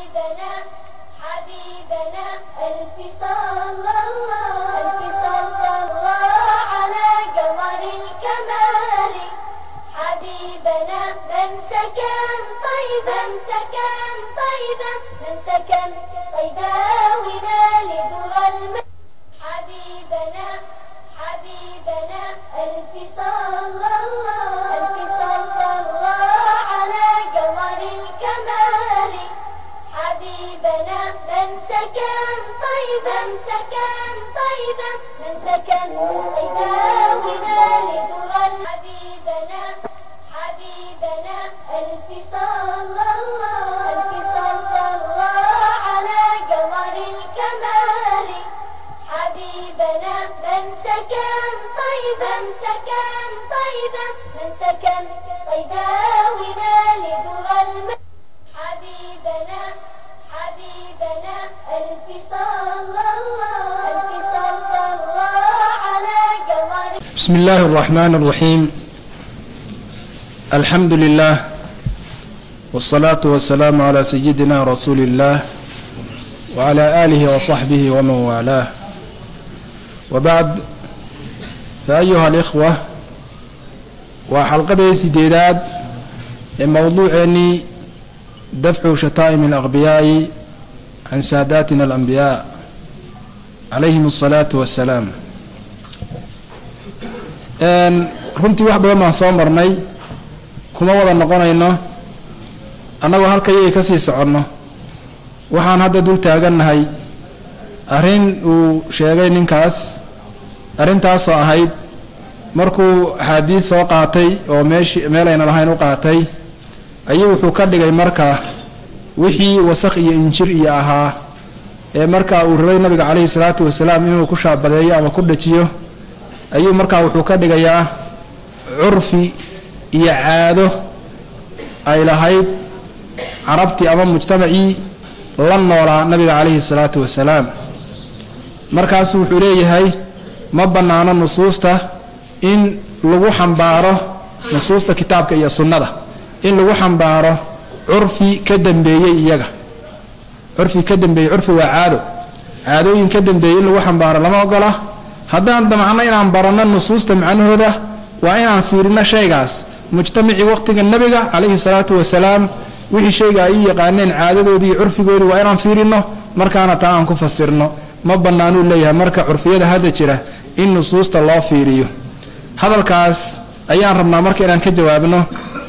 حبيبنا حبيبنا ألف صلى الله ألف صلى الله على قمر الكمال حبيبنا من سكن طيبا سكن طيبا من سكن طيبا ونال در الماء حبيبنا حبيبنا ألف صلى الله ألف صلى الله على قمر الكمال حبيبنا من سكن طيبا سكن طيبا من سكن طيبا ونال در حبيبنا حبيبنا ألف صلى الله ألف صلى الله على قمر الكمال حبيبنا من سكن طيبا سكن طيبا من سكن طيبا ونال در الماء حبيبنا حبيبنا ألف صلى الله ألف صلى الله على قمر بسم الله الرحمن الرحيم الحمد لله والصلاة والسلام على سيدنا رسول الله وعلى آله وصحبه ومن والاه وبعد فأيها الإخوة وحلقة سديداد موضوعني دفع شتائم الأغبياء عن ساداتنا الأنبياء عليهم الصلاة والسلام runtii wax badan baan soo marnay kuma wada noqonayno annagoo halka iyagay ka sii soconno waxaan hadda dul taagannahay arrin uu sheegay ninkaas arrintaasoo ahayd markuu axaadiis soo qaatay oo meeshi meel ayna lahayn u qaatay ayuu wuxuu ka dhigay marka wixii wasakh iyo injir iyo ahaa ee marka uu rabay nabiga caleyhi salaatu wasalaam inuu ku shaabadeeyo ama ku dhajiyo ayuu markaa wuxuu ka dhigayaa curfi iyo caado ay lahayd carabtii ama mujtamacii la noolaa nabiga caleyhi salaatu wasalaam markaasu wuxuu leeyahay ma bannaano nusuusta in lagu xambaaro nusuusta kitaabka iyo sunnada in lagu xambaaro curfi ka dambeeyey iyaga curfi ka dambeeyey curfi waa caado caadooyin ka dambeeyey in lagu xambaaro lama ogola haddaan damacno inaan baranno nusuusta macnahooda waa inaan fiirino shaygaas mujtamacii waqtiga nabiga calayhi salaatu wasalaam wixii shayga ay u yaqaaneen caadadoodii iyo curfigoodii waa inaan fiirino markaana taa aan ku fasirno ma bannaanuu leeyahay marka curfiyada hadda jira in nusuusta loo fiiriyo hadalkaas ayaan rabnaa marka inaan ka jawaabno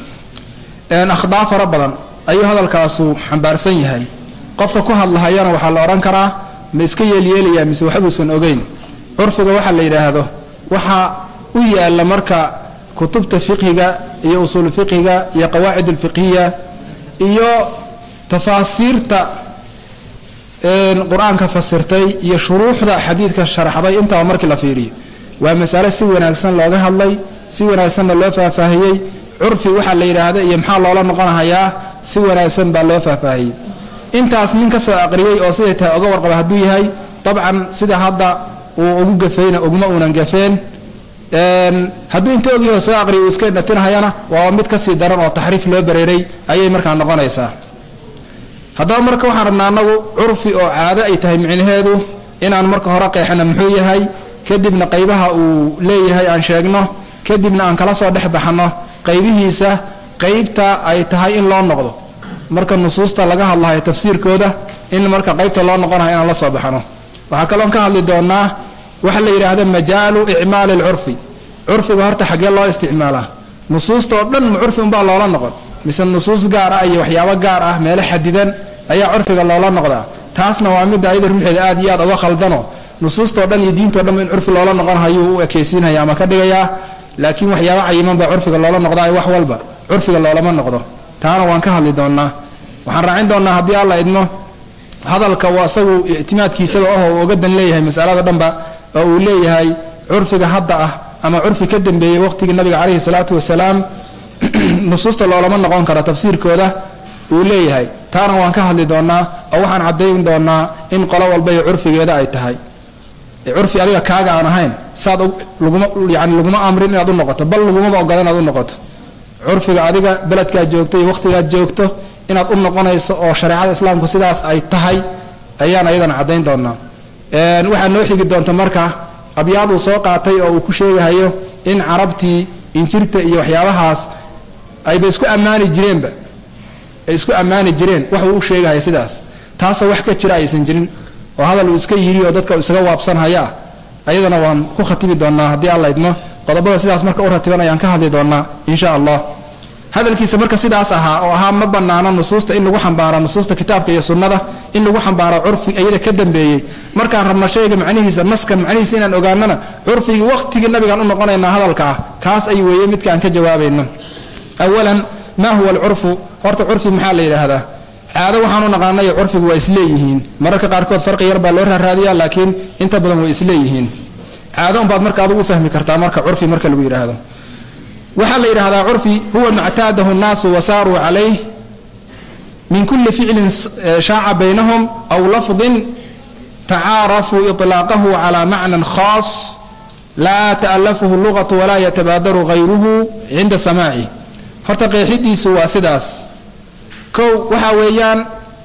akhdaa fara badan ayuu hadalkaasu xambaarsan yahay qofka ku hadlahayana waxaa la odhan karaa ma iska yeelyeelayaa mise waxbuusan ogeyn curfiga waxaa la yidhaahdo waxaa u yaalla marka kutubta fiqhiga iyo usuul fiqhiga iyo qawaacid alfiqhiya iyo tafaasiirta qur-aanka fasirtay iyo shuruuxda xadiidka sharaxday intaba markii la fiiriyo waa masale si wanaagsan looga hadlay si wanaagsanna loo faahfaahiyey curfi waxaa la yidhaahda iyo maxaa loola noqonahayaa si wanaagsan baa loo faahfaahiyey intaas nin ka soo aqriyey oo siday tahay oga warqaba hadduu yahay dabcan sida hadda uu ugu gafayna uguma uunan gafeen hadduu inta ogyaho soo aqriya uu iska dhatinahayana waa mid kasii daran oo taxriif loo bareeray ayay markaa noqonaysaa haddaba marka waxaan rabnaa anagu curfi oo caado ay tahay micnaheedu inaan marka hore qeexno muxuu yahay kadibna qaybaha uu leeyahay aan sheegno kadibna aan kala soo dhex baxno qaybihiisa qaybta ay tahay in loo noqdo marka nusuusta laga hadlahayo tafsiirkooda in marka qaybta loo noqonayo inaan la soo baxno waxaa kaloon ka hadli doonaa waxa la yidhaahda majaalu icmaali alcurfi curfiga horta xaggee loo isticmaalaa nusuusta oo dhan ma curfi unbaa loola noqon mise nusuus gaar ah iyo waxyaabo gaar ah meelo xadidan ayaa curfiga loola noqdaa taasna waa midda ayada ruuxeeda aad iyo aad uga khaldano nusuustao dhan iyo diintao dhan in curfi loola noqon hayuu u ekeysiinaya ama ka dhigayaa laakiin waxyaabo cayiman baa curfiga loola noqdaa wax walba curfiga loolama noqdo taana waan ka hadli doonaa waxaan raacin doonaa haddii alla idmo hadalka waa isagu ictimaadkiisaba ah oo uga dan leeyahay masalada dhanba oo uu leeyahay curfiga hadda ah ama curfi ka dambeeyey waqtigii nabiga caleyhi salaatu wasalaam nusuusta loolama noqon karo tafsiirkooda uu leeyahay taana waan ka hadli doonaa oo waxaan caddayn doonaa in qolo walba iyo curfigeeda ay tahay curfi adiga kaaga aan ahayn saad laguma yani laguma amrin inaad u noqoto bal lagumaba ogola inaad u noqoto curfiga adiga beledkaad joogto iyo wakhtigaad joogto inaad u noqonayso oo shareecada islaamku sidaas ay tahay ayaan ayadana caddayn doonaa waxaa noo xigi doonta marka abyaad uu soo qaatay oo uu ku sheegahayo in carabtii injirta iyo waxyaabahaas ayba isku ammaani jireenba ay isku ammaani jireen wax uu u sheegahayo sidaas taasoo wax ka jira aysan jirin oo hadal uu iska yidhi oo dadka isaga waabsanhaya ayadana waan ku khatibi doonaa haddii alla idmo qodobada sidaas marka u ratiban ayaan ka hadli doonaa insha allah hadalkiisa marka sidaas ahaa oo ahaa ma banaano nusuusta in lagu xambaaro nusuusta kitaabka iyo sunnada in lagu xambaaro curfi iyada ka dambeeyey markaan rabno shayga macnihiisa naskan macnihiisa inaan ogaanana curfigii waqtigii nabigaan u noqonaynaa hadalka ah kaas ay weeye midka aan ka jawaabayno awalan maa huwa alcurfu horta curfi maxaa la yidhaahdaa caado waxaan u naqaanay curfigu waa isleeyihiin mararka qaarkood farqi yar baa loo raaraadiyaa laakiin inta badan way isleeyihiin caado unbaad marka adugu fahmi kartaa marka curfi marka lagu yidhaahdo waxaa la yidhahdaa curfi huwa mactaadahu nnaasu wasaaruu calayh min kulli ficlin shaaca baynahum aw lafdin tacaarafuu iطlaaqahu calaa macnan khaas laa ta'alafuhu lugatu walaa yatabaadaru hayruhu cinda samaaci horta qeexidiisu waa sidaas kow waxaa weeyaan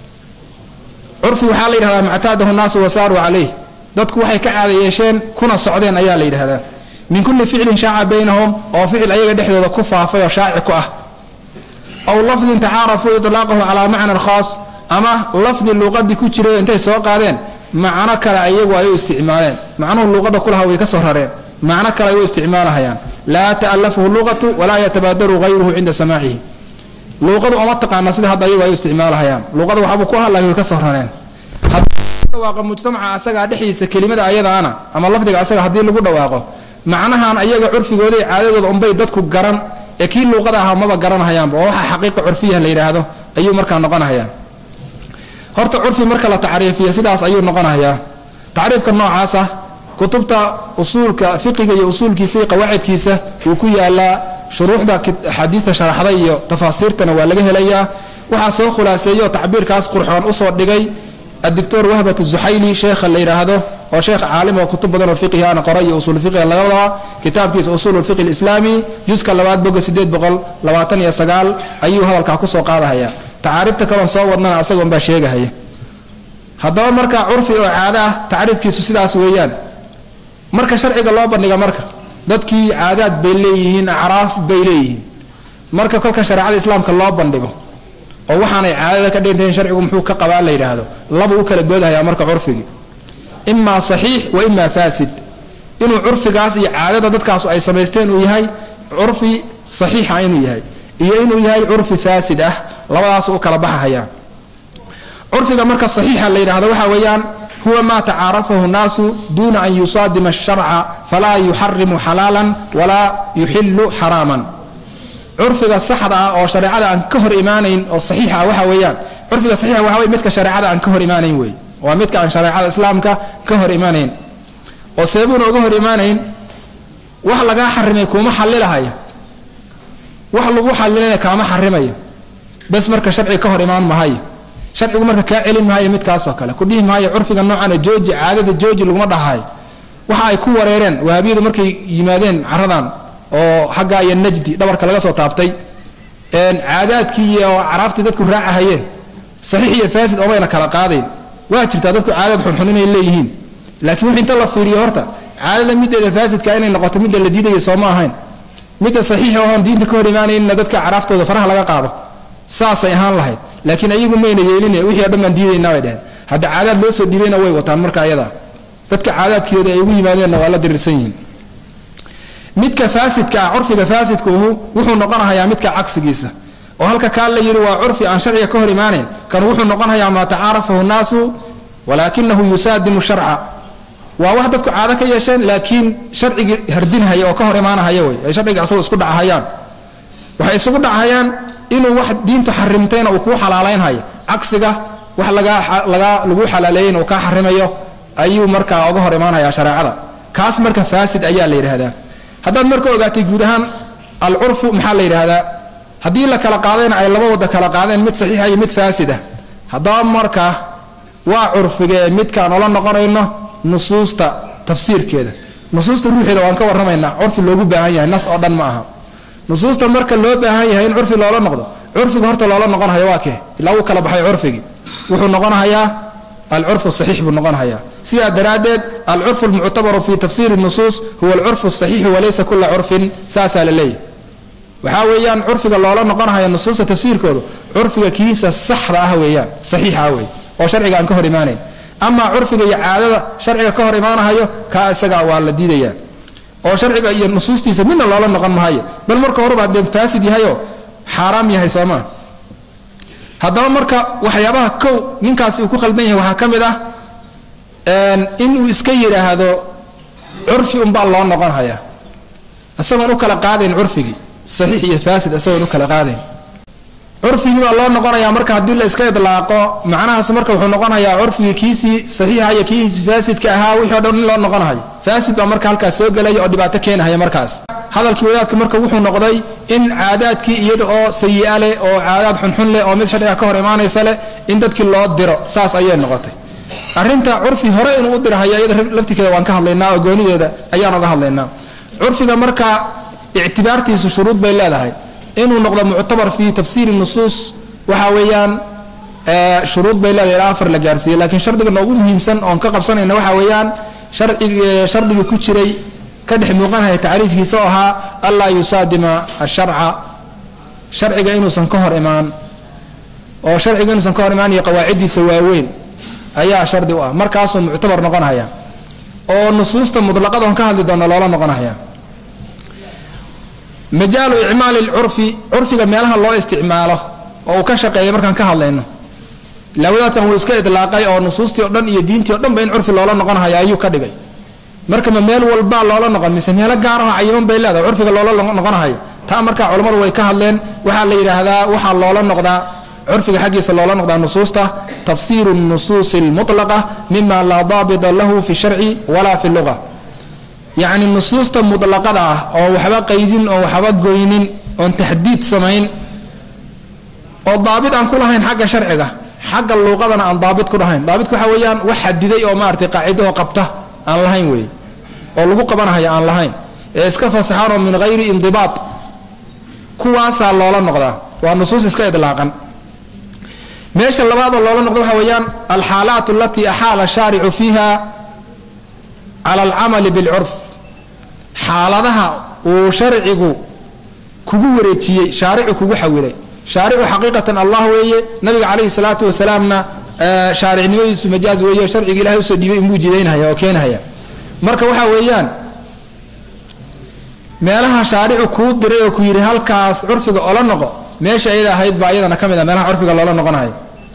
curfi waxaa la yidhahdaa mactaadahu nnaasu wasaaruu calayh dadku waxay ka caada yeesheen kuna socdeen ayaa la yidhahdaa min kulli ficlin shaaca baynahum oo ficil ayaga dhexdooda ku faafay oo shaaci ku ah aw lafdin tacaarafuu ilaaqahu calaa macnan khaas ama lafdi luuqadii ku jiray intay soo qaadeen macno kale ayagu ay u isticmaaleen macnuhu luuqada kulaha way ka soo rareen macno kale ay u isticmaalahayaan laa ta'alafuhu luqatu walaa yatabaadaru hayruhu cinda samaacihi luuqadu uma taqaana sida hadda ayagu ay u isticmaalahayaan luuqada waxbuu ku hadlay way ka soo rareen dhawaaqa mujtamaca asagaa dhexdiisa kelimada ayadaana ama lafdiga asaga haddii lagu dhawaaqo macnahan ayaga curfigooda iyo caadadooda unbay dadku garan ee kii luuqada ahaa maba garanahayaanba oo waxaa xaqiiqa curfiya la yidhaahdo ayuu markaa noqonahayaa horta curfi marka la tacriifiya sidaas ayuu noqonahayaa tacriifka noocaasa kutubta usuulka fiqiga iyo usuulkiisa iyo qawaacidkiisa wuu ku yaalaa shuruuxda axaadiista sharaxda iyo tafaasiirtana waa laga helayaa waxaa soo khulaaseeyo tacbiirkaas qurxoon usoo dhigay adictor wahbat zuxayli sheekha la yidhaahdo oo sheekh caalim oo kutub badan oo fiqihi ana qoray iyo usul fiqiga laga wadaa kitaabkiisa usuul fiqi lislaami juska labaad boga sideed boqol labaatan iyo sagaal ayuu hadalkaa kusoo qaadahaya tacaariifta kaloon soo wadnana asagoon baa sheegahaya haddaba marka curfi oo caado ah tacriifkiisu sidaas weeyaan marka sharciga loo bandhiga marka dadkii caadaad bay leeyihiin acraaf bay leeyihiin marka kolka shareecada islaamka loo bandhigo oo waxaanay caadada ka dhintayn sharcigu muxuu ka qabaa la yidhaahdo laba u kala boodhayaa marka curfigii imaa saxiix wa imaa faasid inuu curfigaas iyo caadada dadkaasu ay samaysteen uu yahay curfi saxiixa inuu yahay iyo inuu yahay curfi faasid ah labadaas u kala baxahayaan curfiga marka saxiixa la yidhahdo waxaa weeyaan huwa maa tacaarafahu nnaasu duuna an yusaadima asharca falaa yuxarimu xalaalan walaa yuxilu xaraaman curfiga saxda ah oo shareecada aan ka hor imaanayn oo saxiixa ah waxa weeyaan curfiga saxiixa waxa wey midka shareecada aan ka hor imaanayn wey waa midka aan shareecada islaamka ka hor imaanayn oo seebuuna uga hor imaanayn wax lagaa xarimay kuuma xalilahayo wax lagu xalilayna kaama xarimayo bes marka sharciga ka hor imaan mahayo sharcigu marka kaa celin maayo midkaasoo kale ku dhihi maayo curfiga noocana jooji caadada jooji laguma dhahayo waxa ay ku wareereen wahabiyadu markay yimaadeen caradan oo xaggaa iyo najdi dhabarka laga soo taabtay caadaadkii iyo caraaftii dadku raacahayeen saxiix iyo faasid omayna kala qaadayn waa jirtaa dadku caadad xunxun inay leeyihiin laakiin wix inta la fiiriyo horta caadada mideeda faasidka inay noqoto midda la diidayo sooma ahayn midda saxiixa oon diinta ka hor imaanaynna dadka caraaftooda faraha laga qaado saasay ahaan lahayd laakiin ayagu mayna yeelin wixii o dhan baan diidaynaa bay dheheen hadda caadaad loo soo dhiibayna way wataan marka ayada dadka caadaadkeeda ay ugu yimaadeenna waa la dirirsan yihiin midka faasidka ah curfiga faasidkuuhu wuxuu noqonahayaa midka cagsigiisa oo halka kaa la yidhi waa curfi aan sharciga ka hor imaanayn kan wuxuu noqonayaa maa tacaarafahu nnaasu walaakinahu yusaadimu sharca waa wax dadku caado ka yeesheen laakiin sharcigii hardinhaya oo ka hor imaanahaya wey ay sharciga asagoo isku dhacahayaan waxay isugu dhacahayaan inuu wax diintu xarimtayna uu kuu xalaalaynhayo cagsiga wax lagaa lagu xalaaleeyeyna uu kaa xarimayo ayuu markaa oga hor imaanhayaa shareecada kaas marka faasid ayaa la yidhaahdaa haddaad marka ogaatay guud ahaan alcurfu maxaa la yidhaahdaa haddii la kala qaadayna ay laba wada kala qaadeen mid saxiixa iyo mid faasida haddaba marka waa curfigee midkaan ola noqonayno nusuusta tafsiirkeeda nusuusta ruuxeeda waan ka warramaynaa curfi loogu baahan yahay nas oo dhan ma aha nusuusta marka loo baahan yahay in curfi loola noqdo curfiga horta loola noqonhayo waa kee ilaa uu kala baxay curfigii wuxuu noqonahayaa alcurfu saxiix buu noqonahayaa sidaa daraaddeed alcurfu almuctabaru fi tafsiiri nusuus huwa alcurfu saxiixu walaysa kula curfin saasaa la leeyahy waxaa weeyaan curfiga loola noqonhayo nusuusta tafsiirkoodu curfiga kiisa saxda ah weeyaan saxiixa ah wey oo sharciga aan ka hor imaanayn amaa curfiga iyo caadada sharciga ka hor imaanahayo kaa isaga waa la diidayaa oo sharciga iyo nusuustiisa midna loola noqon mahayo bal marka horeba dee faasid yahayoo xaaraam yahay soomaa haddaba marka waxyaabaha kow ninkaasi uu ku khaldan yahay waxaa ka mid ah inuu iska yidhaahdo curfi unbaa loo noqon hayaa isagoon u kala qaadayn curfigii saxiix iyo faasid isagoon u kala qaadayn curfigii baa loo noqonayaa marka haddii la iska idlaaqo macnahaas marka wuxuu noqonayaa curfigii kiisii saxiixa iyo kiisii faasidka ahaa wixii o dhan in loo noqonahayo faasid baa marka halkaas soo gelaya oo dhibaato keenahaya markaas hadalkii wadaadka marka wuxuu noqday in caadaadkii iyada oo sayi-a leh oo caadaad xunxun leh oo mid sharciga ka hor imaanaysa leh in dadkii loo diro saas ayay noqotay arrinta curfi hore inuu u dirahaya iyada laftirkeeda waan ka hadlaynaa oo goonideeda ayaan oga hadlaynaa curfiga marka ictibaartiisu shuruud bay leedahay inuu noqdo muctabar fi tafsiiri nusuus waxa weeyaan shuruud bay leedahay ilaa afar la gaarsiiyey laakiin shardiga noogu muhiimsan oon ka qabsanayna waxa weeyaan sharcig shardigii ku jiray ka dhex muuqanaya tacriifkiisa oo ahaa anlaa yusaadima asharca sharciga inuusan ka hor imaan oo sharciga inuusan ka hor imaan iyo qawaaciddiisa waaweyn ayaa shardi u ah markaasuu muctabar noqonaya oo nusuusta mutlaqada on ka hadli doona loola noqonaya majaalu icmaali lcurfi curfiga meelaha loo isticmaalo oo uu ka shaqeeya markaan ka hadlayno lawadaadkan wuu iska idlaaqay oo nusuustii o dhan iyo diintii o dhanba in curfi loola noqonhayo ayuu ka dhigay marka ma meel walbaa loola noqon mise meelo gaaraho cayiman bay leedahay curfiga loola noqonahayo taa markaa culammadu way ka hadleen waxaa la yidhaahdaa waxaa loola noqdaa curfiga xaggiisa loola noqdaa nusuusta tafsiiru nusuusi almutlaqa mima laa daabita lahu fi sharci walaa fi luga yacni nusuusta mutlaqada ah oo waxba qaydin oo waxba goynin oon taxdiid samayn oo daabit aan ku lahayn xagga sharciga xagga luuqadana aan daabit ku dhahayn daabitku waxa weeyaan wax xadiday oo maaragtay qaacidaho qabta aan lahayn weeye oo lagu qabanahayo aan lahayn ee iska fasaxaanoo min hayri indibaat kuwaasaa loola noqdaa waa nusuus iska idlaaqan meesha labaadoo loola noqdo waxa weeyaan alxaalaat alatii axaala shaaricu fiiha cala alcamali bilcurf xaaladaha uu sharcigu kugu wareejiyey shaaricu kugu xawilay shaaricu xaqiiqatan allah weeye nabiga calayhi salaatu wasalaamna shaaricnimadiisu majaaz weeye sharciga ilahay usoo dhiibay inbuu jidaynhaya oo keenhaya marka waxa weeyaan meelaha shaaricu kuu diray oo ku yidhi halkaas curfiga ola noqo meesha ayada ahayd baa iyadana ka mid a meelaha curfiga loola noqonayo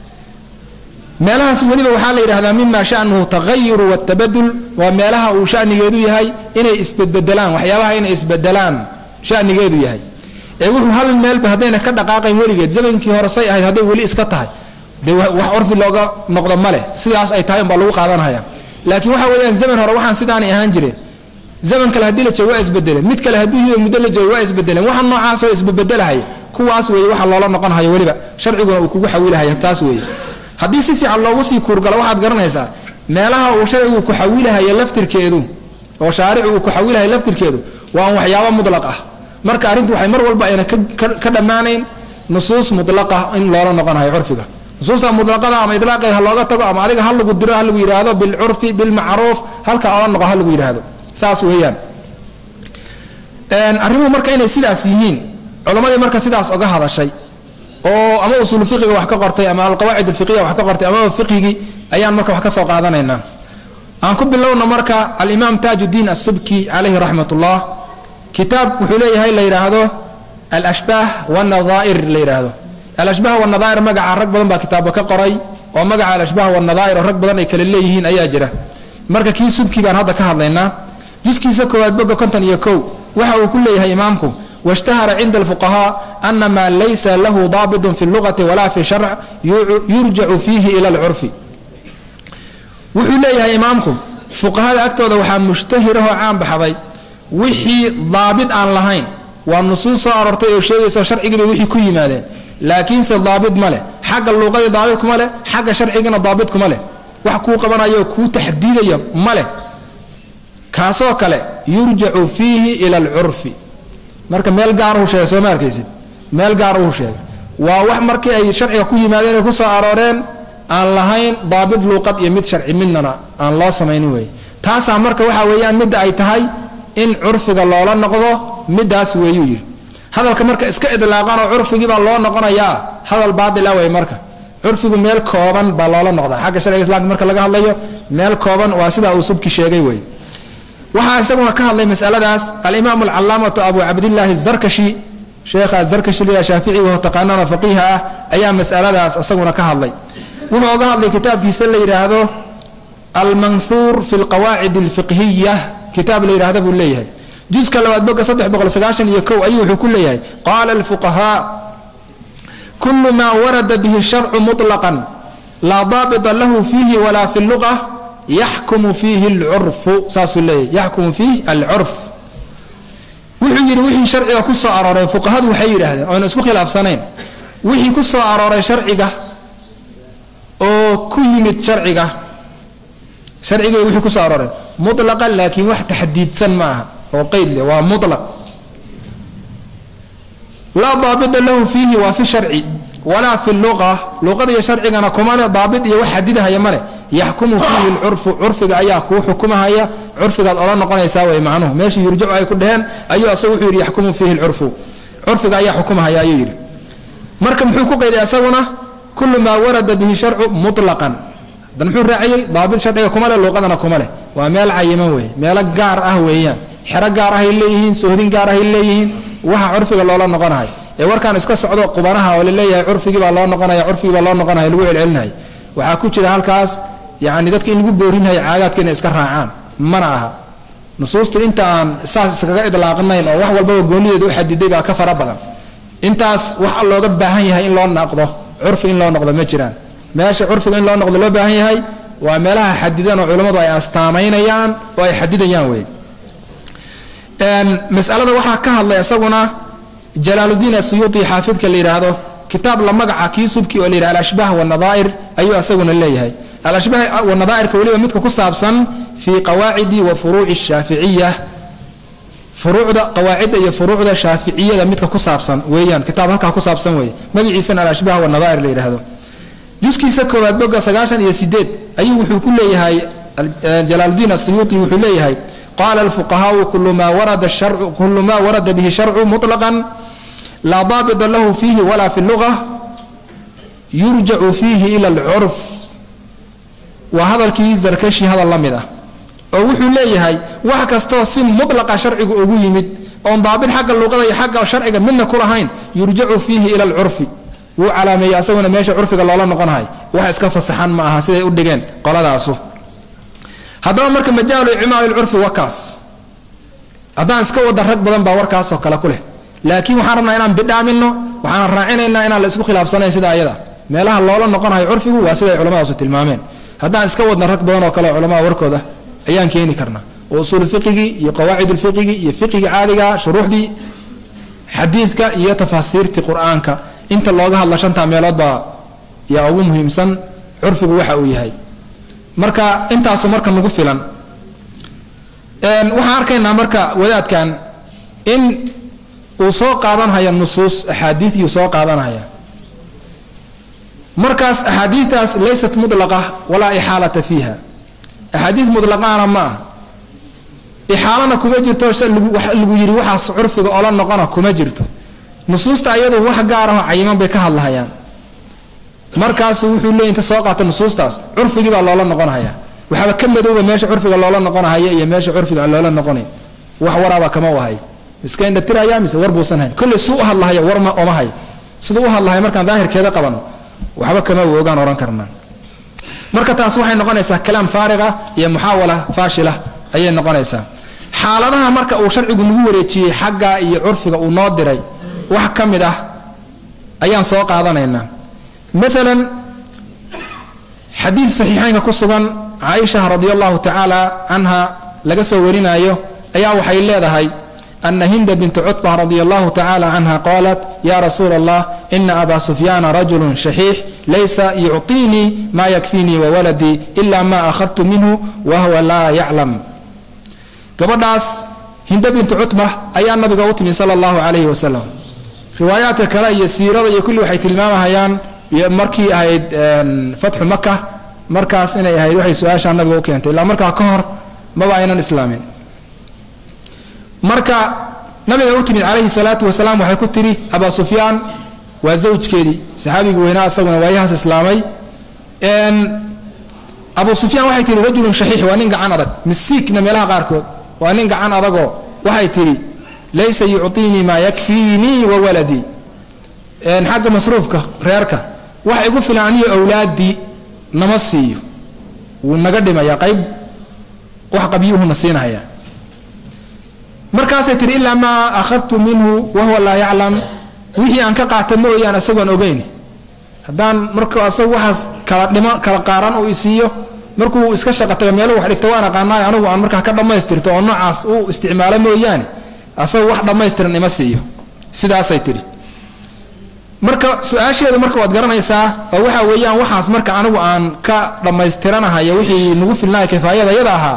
meelahaas weliba waxaa la yidhahdaa mima shanuhu tagayuru watabadul waa meelaha uu shanigeedu yahay inay isbedbedelaan waxyaabaha inay isbedelaan shanigeedu yahay ee wuxuu hal meelba haddayna ka dhaqaaqayn weligeed zamankii hore say ahayd hadday weli iska tahay dee wax curfi looga noqdo ma leh sidaas ay tahay unbaa lagu qaadanhaya laakiin waxa weeyaan zaman hore waxaan sidaanay ahaan jireen zaman kale haddii la joogo waa isbedeleen mid kale haddii hido muddo la joogo waa isbedeleen waxa noocaasoo isbebedelahaya kuwaas weeye waxa loola noqonhayo weliba sharciguna uu kugu xawilahayo taas weeye haddii si fiican loogu sii kuurgalo waxaad garanaysaa meelaha uu sharcigu ku xawilahayo laftirkeedu oo shaaricu uu ku xawilahayo laftirkeedu waa un waxyaabo mudlaq ah marka arrintu waxay mar walba ayna ka dhammaanayn nusuus mudlaqa in loola noqonayo curfiga nusuusta mutlaqada ama idlaaqeed ha looga tago ama adiga ha lagu diro ha lagu yidhaahdo bilcurfi bilmacruuf halka oola noqo ha lagu yidhaahdo saas weeyaan arrimuhu marka inay sidaas yihiin culammadii marka sidaas oga hadashay oo ama usuul fiqiga wax ka qortay ama alqawaacid alfiqiya wax ka qortay ama fiqigii ayaan marka wax ka soo qaadanaynaa aan ku bilowna marka alimaam taajuddiin asubki calayhi raxmat ullah kitaab wuxuu leeyahay la yidhaahdo alashbaah wanadaa'ir la yidhaahdo alashbaah wanadaa'ir magaca rag badan baa kitaabba ka qoray oo magaca alashbaah wanadaa'ir oo rag badan ay kale leeyihiin ayaa jira marka kii subki baan hadda ka hadlaynaa juskiisa koowaad boga konton iyo kow waxa uu ku leeyahay imaamku washtahara cinda alfuqahaa ana maa laysa lahu daabitun fi lugati walaa fi sharc yurjacu fiihi ila alcurfi wuxuu leeyahay imaamku fuqahada agtooda waxaa mushtahirahoo caan baxday wixii daabit aan lahayn waa nusuus soo aroortay oo sheegaysa sharcigiibay wixii ku yimaadeen laakiinse daabit ma leh xagga luuqadii daabit kuma leh xagga sharcigana daabit kuma leh wax kuu qabanayo kuu taxdiidaya ma leh kaasoo kale yurjacu fiihi ila alcurfi marka meel gaaruhu sheegay soo ma arkaysid meel gaaruhu sheegay waa wax markii ay sharciga ku yimaadeen ay ku soo arooreen aan lahayn daabit luuqad iyo mid sharci midnana aan loo samaynin weeye taasaa marka waxa weeyaan midda ay tahay in curfiga loola noqdo middaas weeyuu yidhi hadalka marka iska idlaaqanoo curfigiibaa loo noqonayaa hadal baatila wey marka curfigu meel kooban baa loola noqdaa xagga sharciga islamka marka laga hadlayo meel kooban waa sidaa uu subki sheegay wey waxaa isaguna ka hadlay masaladaas alimaam alcalaamatu abu cabdillaahi zarkashi sheekha zarkashi liya shaafici oo taqaanana faqiiha ah ayaa masaladaas isaguna ka hadlay wuxuu oga hadlay kitaabkiisa la yidhaahdo almanhuur fi lqawaacid alfiqhiya kitaab la yidhahda buu leeyahay juska labaad boga saddex boqol sagaashan iyo kow ayuu wuxuu ku leeyahay qaala alfuqahaa kulu maa warada bihi sharcu muطlaqan laa daabita lahu fiihi walaa fi luqa yaxkumu fiihi alcurfu saasuu leeyahay yaxkumu fiih alcurf wuxuu yidhi wixii sharciga ku soo arooray fuqahadu waxay yidhaahdeen oona isku khilaafsanayn wixii ku soo arooray sharciga oo ku yimid sharciga sharciga wixii ku soo arooray muطlaqan laakiin wax taxdiidsan ma aha oo qeyd leh waa muطlaq laa daabita lahu fiihi waa fi sharci walaa fi luqa luqada iyo sharcigana kuma le daabit iyo wax xadidahaya ma leh yaxkumu fiihi lcurfu curfiga ayaa kuu xukumahaya curfigaad ola noqonaysaa way macnuhu meesha yurjacu ay ku dheheen ayuu asagu wuxuu yidhi yaxkumu fiihi lcurfu curfiga ayaa xukumahaya ayuu yidhi marka muxuu ku qeyday asaguna kulu maa warada bihi sharcu muطlaqan hadan muxuu raaciyey daabit sharciga kuma leh luuqadana kuma leh waa meel cayiman weeye meelo gaar ah weeyaan xero gaar ahay leeyihiin sohdin gaar ahay leeyihiin waxa curfiga loola noqonahay ee warkaan iska socdo qubanaha oo laleeyahay curfigii baa loo noqonaya curfigii baa loo noqonaya lagu celcelinaya waxaa ku jira halkaas yacni dadka in lagu boorinaya caagaadka inay iska raacaan mana aha nusuustu inta aan saas iskaga idlaaqnayn oo wax walbaba goonideeda u xadiday baa ka fara badan intaas waxa looga baahan yahay in loo noqdo curfi in loo noqdo ma jiraan meesha curfiga in loo noqdo loo baahan yahay waa meelaha xadidan oo culammadu ay astaamaynayaan oo ay xadidayaan wey masalada waxaa ka hadlay isaguna jalaaludiin asuyuuti xaafidka la yidhaahdo kitaab la magaca kii subki oo la yidhah alashbaah wanadaa'ir ayuu isaguna leeyahay alashbaah wanadaa'irka weliba midka ku saabsan fii qawaacidi wa furuuci shaaficiya furuucda qawaacidda iyo furuucda shaaficiyada midka ku saabsan weeyaan kitaab halkaa ku saabsan weeye magaciisana alashbaah wanadaa'ir la yidhaahdo juskiisa koowaad boga sagaashan iyo sideed ayuu wuxuu ku leeyahay jalaaludiin asuyuuti wuxuu leeyahay qala alfuqahaau kulu maa warada sharcu kulu maa warada bihi sharcu muطlaqan laa daabita lahu fiihi walaa fi luga yurjacu fiihi ila alcurf waa hadalkii zarkashi hadal la mid ah oo wuxuu leeyahay wax kastoo si mutlaqa sharcigu ugu yimid oon daabit xagga luqada iyo xagga sharciga midna ku lahayn yurjacu fiihi ila alcurfi wuu calaameeyey asaguna meesha curfiga loola noqonahay wax iska fasaxan ma aha siday u dhigeen qoladaasu haddaba marka majaalu icmaal lcurfi wakaas haddaan iska wada rag badan baa warkaasoo kale ku leh laakiin waxaan rabnaa inaan bidhaamino waxaan raacinaynaa inaan la isku khilaafsanayn sida ayada meelaha loola noqonayo curfigu waa siday culammadaasu tilmaameen haddaan iska wadna rag badan oo kale culamada warkooda ayaan keeni karnaa oo usuul fiqigii iyo qawaacid lfiqigi iyo fiqiga caadiga shuruuxdii xadiidka iyo tafaasiirtii qur-aanka inta looga hadla shantaa meelood baa yaa ugu muhiimsan curfigu waxa uu yahay marka intaasu marka nagu filan waxaan arkaynaa marka wadaadkan in uu soo qaadanhaya nusuus axaadiidyuu soo qaadanhaya markaas axaadiidtaas laysat mudlaqa walaa ixaalata fiiha axaadiid mudlaqaana ma ah ixaalana kuma jirto lagu yidhi waxaas curfiga ola noqona kuma jirto nusuusta ayadu wax gaar ahoo cayiman bay ka hadlahayaan markaasu wuxuu leey inta soo qaata nusuustaas curfigii baa loola noqonhaya waxaaba ka madowba meesha curfiga loola noqonahaya iyo meesha curfiga aan loola noqonayn wax waraaba kama wahay iska indhatiraya mise war buusan hayn kolley suu u hadlahaya war ma oma hay siduu u hadlahaya markaan daahirkeeda qabano waxba kama woogaan ohan karnaa marka taas waxay noqonaysaa kalaam faariqa iyo muxaawala faashila ayay noqonaysaa xaaladaha marka uu sharcigu nagu wareejiyey xagga iyo curfiga uu noo diray wax ka mid ah ayaan soo qaadanaynaa maalan xadiid saxiixeynka ku sugan caaisha radi allahu tacaala canha laga soo warinaayo ayaa waxay leedahay ana hinda bintu cutba radi allahu tacaala canha qaalat ya rasuula allah ina aba sufyaana rajulu shaxiix laysa yucطiinii ma yakfiinii wawaladii ila ma akhadtu minhu wahuwa laa yaclam gabadhaas hinda bintu cutba ayaa nabiga u timi sala allahu calayhi wasalam riwaayaadka kale iyo siirada iyo kulli waxay tilmaamahayaan markii ahayd fatxu maka markaas inay ahayd waxay su-aashaa nabiga u keentay ilaa markaa ka hor maba aynan islaamin marka nabiga u timid calayhi salaatu wasalaam waxay ku tidhi abaa sufyaan waa zawjkeedii saxaabigii weynaa isaguna waayahaas islaamay abu sufyaan waxay tihi rajulun shaxiix waa nin gacan adag misiigna meelaha qaarkood waa nin gacan adagoo waxay tidhi laysa yucطiinii maa yakfiinii wa waladii xagga masruufka reerka wax igu filan aniyo awlaaddii nama siiyo wuu naga dhimaya qayb wax qabyuhuna siinaya markaasay tihi ilaa maa akhadtu minhu wahuwa laa yaclam wixii aan ka qaata mooyaan isagoon ogeyn haddaan marka asagu waxaas kala dhimo kala qaaran uu isiiyo markuu iska shaqa taga meelu wax dhigto waan aqaanaay anigu aan markaa ka dhammaystirto oo noocaas u isticmaalo mooyaane asagu wax dhammaystiran ima siiyo sidaasay tidhi marka su-aasheedu marka waad garanaysaa oo waxa weeyaan waxaas marka anigu aan ka dhammaystiranahayo wixii nagu filnaa kifaayada yada ahaa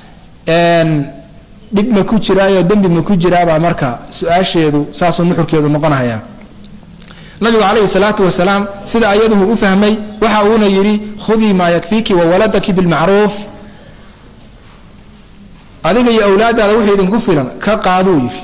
dhib ma ku jiraayo dembi ma ku jiraabaa marka su-aasheedu saasuu nuxurkeedu noqonahaya nabigu calayhi salaatu wasalaam sida ayaduhu u fahmay waxa uuna yidhi khudii maa yakfiiki wa waladaki bilmacruuf adiga iyo awlaadaada wixii idinku filan ka qaaduu yidhi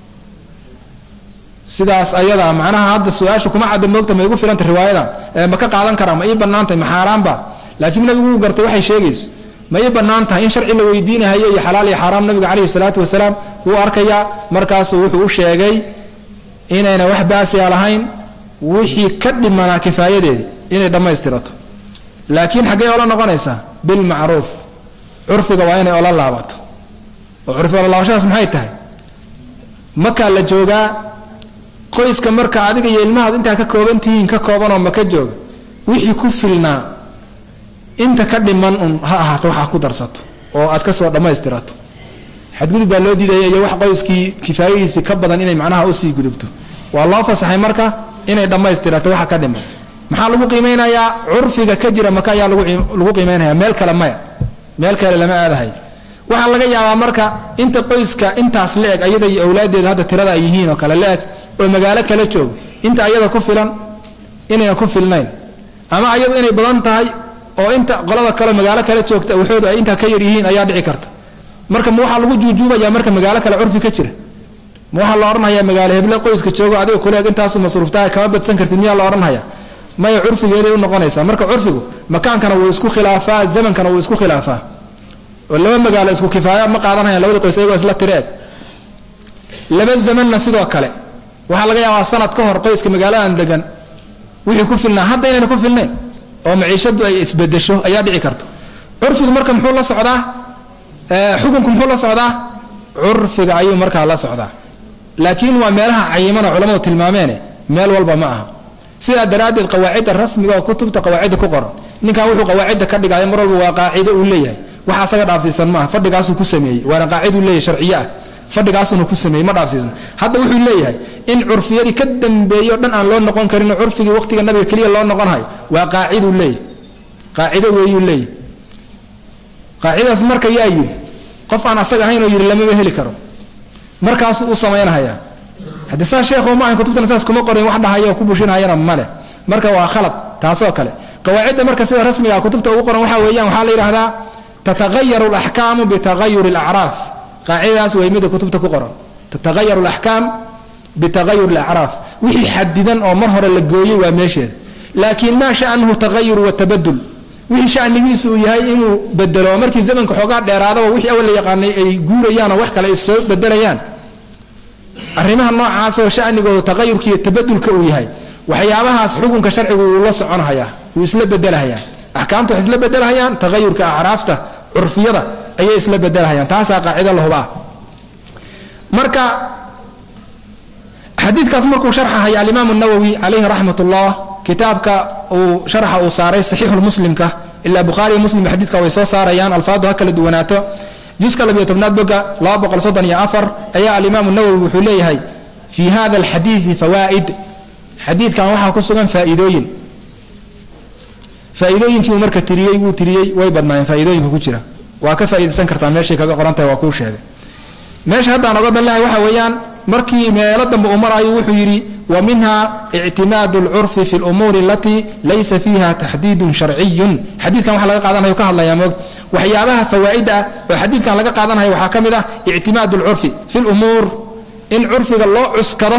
sidaas ayadaa macnaha hadda su-aasha kuma cadda moogta ma igu filanta riwaayadan ma ka qaadan karaa ma ii banaantahay ma xaaraanba laakiin nabigu wuu gartay waxay sheegayso ma ii bannaan tahay in sharci la weydiinahayo iyo xalaal iyo xaaraam nabiga calayhi salaatu wasalaam wuu arkayaa markaasuu wuxuu u sheegay inayna wax baasiya lahayn wixii ka dhimanaa kifaayadeedii inay dhammaystirato laakiin xaggee ola noqonaysaa bilmacruuf curfiga waa inay ola laabato oo curfi ola laabashadaas maxay tahay makaa la joogaa qoyska marka adiga iyo ilmahaad intaa ka kooban tihiin ka koobanoo maka jooga wixii ku filnaa inta ka dhiman un ha ahaato waxaa ku darsato oo aad kasoo dhammaystirato xadgudub baa loo diidaya iyo wax qoyskii kifaayadiisii ka badan inay macnaha usii gudubto waa loo fasaxay marka inay dhammaystirato waxa ka dhiman maxaa lagu qiimeynayaa curfiga ka jira maka ayaa lagu qiimeynaya meel kale maya meel kale lama aadahay waxaa laga yaabaa marka inta qoyska intaas la-eg ayada iyo awlaadeeda hadda tirada ay yihiin oo kale la-eg oo magaalo kala joogo inta ayada ku filan inayna ku filnayn ama ayadu inay badan tahay oo inta qolada kale magaalo kale joogta waxoodu ay intaa ka yar yihiin ayaa dhici karta marka ma waxaa lagu juujuubayaa marka magaalo kale curfi ka jira ma waxaa la odhanhayaa magaalo heble qoyska joogo adiga kuleeg intaasu masruuftaha kama badsan kartid miyaa la odhanhayaa maya curfigeeday u noqonaysaa marka curfigu makaankana wuu isku khilaafaa zamankana wuu isku khilaafaa oo laba magaalo isku kifaaya ma qaadanhayaan labada qoys ayagoo isla tiri eg laba zamanna sidoo kale waxaa laga yaabaa sanad ka hor qoyska magaaladan degan wixii ku filnaa hadda inayna ku filnayn oo maciishadu ay isbedesho ayaa dhici karta curfigu marka muxuu la socdaa xukunku muxuu la socdaa curfiga ayuu markaa la socdaa laakiin waa meelaha cayiman oo culamadu tilmaameene meel walba ma aha sidaa daraaddeed qawaacidda rasmiga oo kutubta qawaacidda ku qoran ninkan wuxuu qawaacidda ka dhigayo mar walba waa qaacido uu leeyahay waxa asaga dhaafsiisan maaha fadhigaasuu ku sameeyey waana qaacid uu leeyahay sharciye ah fadhigaasuna ku sameeyey ma dhaafsiisan hadda wuxuu leeyahay in curfiyadii ka dambeeyo dhan aan loo noqon karin curfigii waqtiga nabiga keliya loo noqonhayo waa qaaciduu leeyahay qaacido weeyuu leeyahay qaacidaas marka yaa yidhi qof aan asaga ahayn oo yidhi lamaba heli karo markaasuu u samaynhayaa haddii saa sheekhu ma ahan kutubtana saas kuma qorin wax dhahaya oo ku bushinhayana male marka waa khalad taasoo kale qawaacidda marka sida rasmiga kutubta ugu qoran waxaa weeyaan waxaa la yidhahdaa tatagayaru alaxkaamu bitagayuri alacraaf qaacidadaas way mida kutubta ku qoran tatagayaru alaxkaam bitagayur alacraaf wixii xadidan oo mar hore la gooyey waa meesheeda laakiin maa sha'nuhu tagayur watabadul wixii shanigiisu uu yahay inuu bedelo markii zamanka xoogaa dheeraadaba wixii awal la yaqaanay ay guurayaan oo wax kale ay soo bedelayaan arrimaha noocaasoo shanigooda taqayurka iyo tabadulka uu yahay waxyaabahaas xukunka sharcigu wuu la soconhayaa wuu isla bedelhayaa axkaamta waxay isla bedelhayaan taqayurka acraafta curfiyada ayay isla bedelhayaan taasaa qaacido lahubaa marka xadiidkaas markuu sharxahaya alimaamu nawowi calayhi raxmat ullah kitaabka uu sharxa uu saaray saxiixulmuslimka ilaa bukhaariyo muslim xadiidka way soo saarayaan alfaadu ha kala duwanaato juska labiyo tobnaad boga laba boqol soddon iyo afar ayaa alimaamu nawowi wuxuu leeyahay fii hada alxadiidi fawaa'id xadiidkan waxaa ku sugan faa'iidooyin faa'iidooyinkii uu marka tiriyey wuu tiriyey way badnaayeen faa'iidooyinka ku jira waa ka faa'iidaysan kartaa meeshay kaga qoran tahay waa kuu sheegay meesha haddaan oga dallahay waxa weeyaan markii meelo dambe uu marayo wuxuu yidhi wa minha ictimaadu alcurfi fi lumuuri alatii laysa fiiha taxdiidun sharciyun xadiidkan waxa laga qaadanayo ka hadlayaa moogta waxyaabaha fawaa'ida ah oo xadiidkan laga qaadanayo waxaa ka mid ah ictimaadu alcurfi fi lumuur in curfiga loo cuskado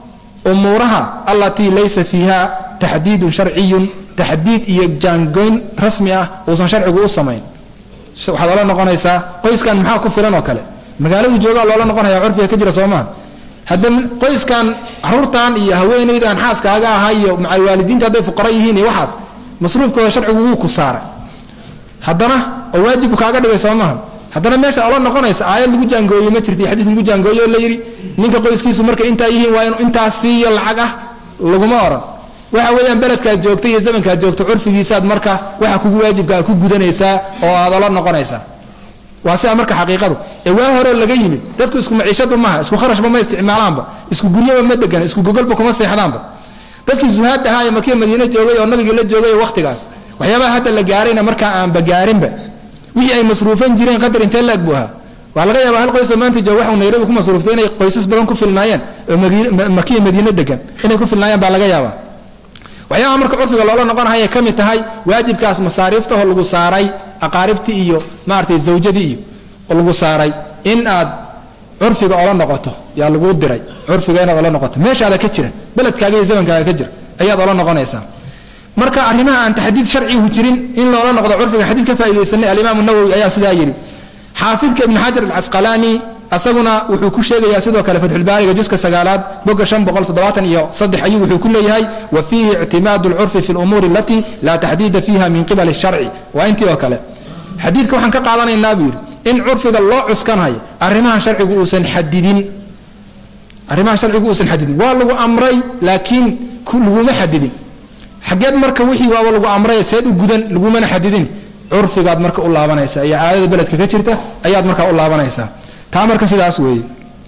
umuuraha allatii laysa fiiha taxdiidun sharciyun taxdiid iyo jaangoyn rasmi ah uusan sharcigu u samayn waxaad ola noqonaysaa qoyskan maxaa ku filan oo kale magaaladu joogaa loola noqonaya curfiga ka jira soomaa hadda qoyskan caruurtan iyo haweenaydan xaaskaaga ahaa iyo macalwaalidiinta hadday fuqara yihiin iyo waxaas masruufkooda sharcigu wuu ku saaray haddana oo waajibku kaaga dhigay soo maaha haddana meesha ola noqonaysa aayad lagu jaangooyey ma jirta xadiis lagu jaangooye oo la yidhi ninka qoyskiisu markay intaa yihiin waa inuu intaas siiyo lacag ah laguma oran waxa weeyaan beledkaad joogta iyo zamankaad joogto curfigiisaad marka waxa kugu waajibkaa ku gudanaysaa oo aad ola noqonaysaa waa sidaa marka xaqiiqadu ee waa hore laga yimid dadku isku maciishadba maaha isku kharashba ma isticmaalaanba isku guryaba ma degan isku gogolba kuma seexdaanba dadkii zuhaad ahaa ee makiya madiine joogay oo nabigii la joogay waqtigaas waxyaabaha hadda la gaarayna markaa aanba gaarinba wixii ay masruufan jireen qadar intee la-eg buu ahaa waxaa laga yaabaa hal qoysoo maanta jooga waxuu nairobi ku masruuftay inay qoysas badan ku filnaayeen oo makiya madiine degan inay ku filnaayeen baa laga yaabaa waxyaabaha marka curfiga loola noqonahaya ka mid tahay waajibkaas masaariiftahoo lagu saaray aqaaribtii iyo maaratay zawjadii iyo lagu saaray in aad curfiga ola noqoto yaa laguu diray curfiga inaad ola noqoto meeshaada ka jira beledkaaga iyo zamankaaga ka jira ayaad ola noqonaysaa marka arrimaha aan taxdiid sharcigu jirin in loola noqdo curfiga xadiid ka faaidaysanay alimaam nawowi ayaa sidaa yidhi xaafidka ibn xajar alcasqalaani asaguna wuxuu ku sheegayaa sidoo kale fatxulbaariga juska sagaalaad boga shan boqol toddobaatan iyo saddex ayuu wuxuu ku leeyahay wa fiihi ictimaadu lcurfi fi lumuuri alatii laa taxdiida fiiha min qibali sharci waa intii oo kale xadiidka waxaan ka qaadanaynaa buu yidhi in curfiga loo cuskanhayo arrimaha sharcigu uusan xadidin arrimaha sharcigu uusan xadidin waa lagu amray laakiin laguma xadidin xageed marka wixii waaba lagu amray seed u gudan lagumana xadidin curfigaad marka u laabanaysaa iyo caadada beledka ka jirta ayaad markaa u laabanaysaa taa marka sidaas weeye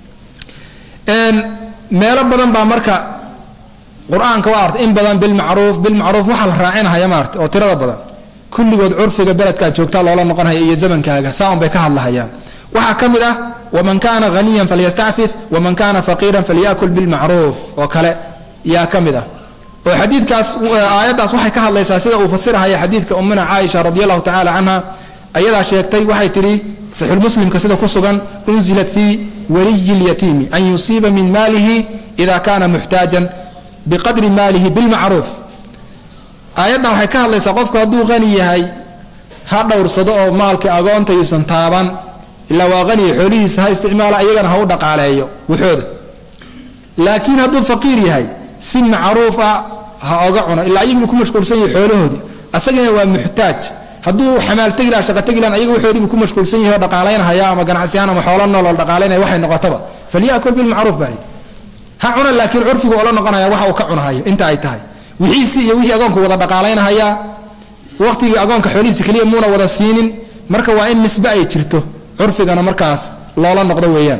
meelo badan baa marka qur-aanka waa arta in badan bilmacruuf bilmacruuf waxaa la raacinahaya maarta oo tirada badan kulligood curfiga beledkaad joogtaa loola noqonhaya iyo zamankaaga saaun bay ka hadlahayaan waxaa ka mid ah waman kaana haniyan falyastacfif waman kaana faqiiran falyakul bilmacruuf oo kale yaa ka mid ah oo xadiidkaas aayaddaas waxay ka hadlaysaa sida uu fasirahaya xadiidka ummina caaisha radi allahu tacala canha ayadaa sheegtay waxay tidhi saxiixulmuslimka sida ku sugan unzilat fii waliyi lyatiimi an yusiiba min maalihi ida kana muxtaajan biqadri maalihi bilmacruuf aayaddan waxay ka hadlaysaa qofku hadduu qani yahay ha dhowrsado oo maalka agoonta yuusan taaban ilaa waa qaniya xoolihiisa ha isticmaala iyagana ha u dhaqaaleeyo wuxooda laakiin hadduu faqiir yahay si macruuf ah ha oga cuno ilaa ayaguna ku mashquulsan yahay xoolahoodii asagana waa muxtaaj hadduu xamaaltegi laha shaqategi lahan ayaga waxoodiibu ku mashquulsan yahay oo dhaqaalaynahaya ama ganacsiyahan ama xoolo nool oo dhaqaalaynaya waxay noqotaba falyakul bilmacruuf baa ha cuna laakiin curfigu oola noqonaya waxa uu ka cunahayo inta ay tahay wixiisi iyo wixii agoonku wada dhaqaalaynahaya waqtigii agoonka xoolihiisa keliya muuna wada siinin marka waa in nisbe ay jirto curfigana markaas loola noqdo weeyaan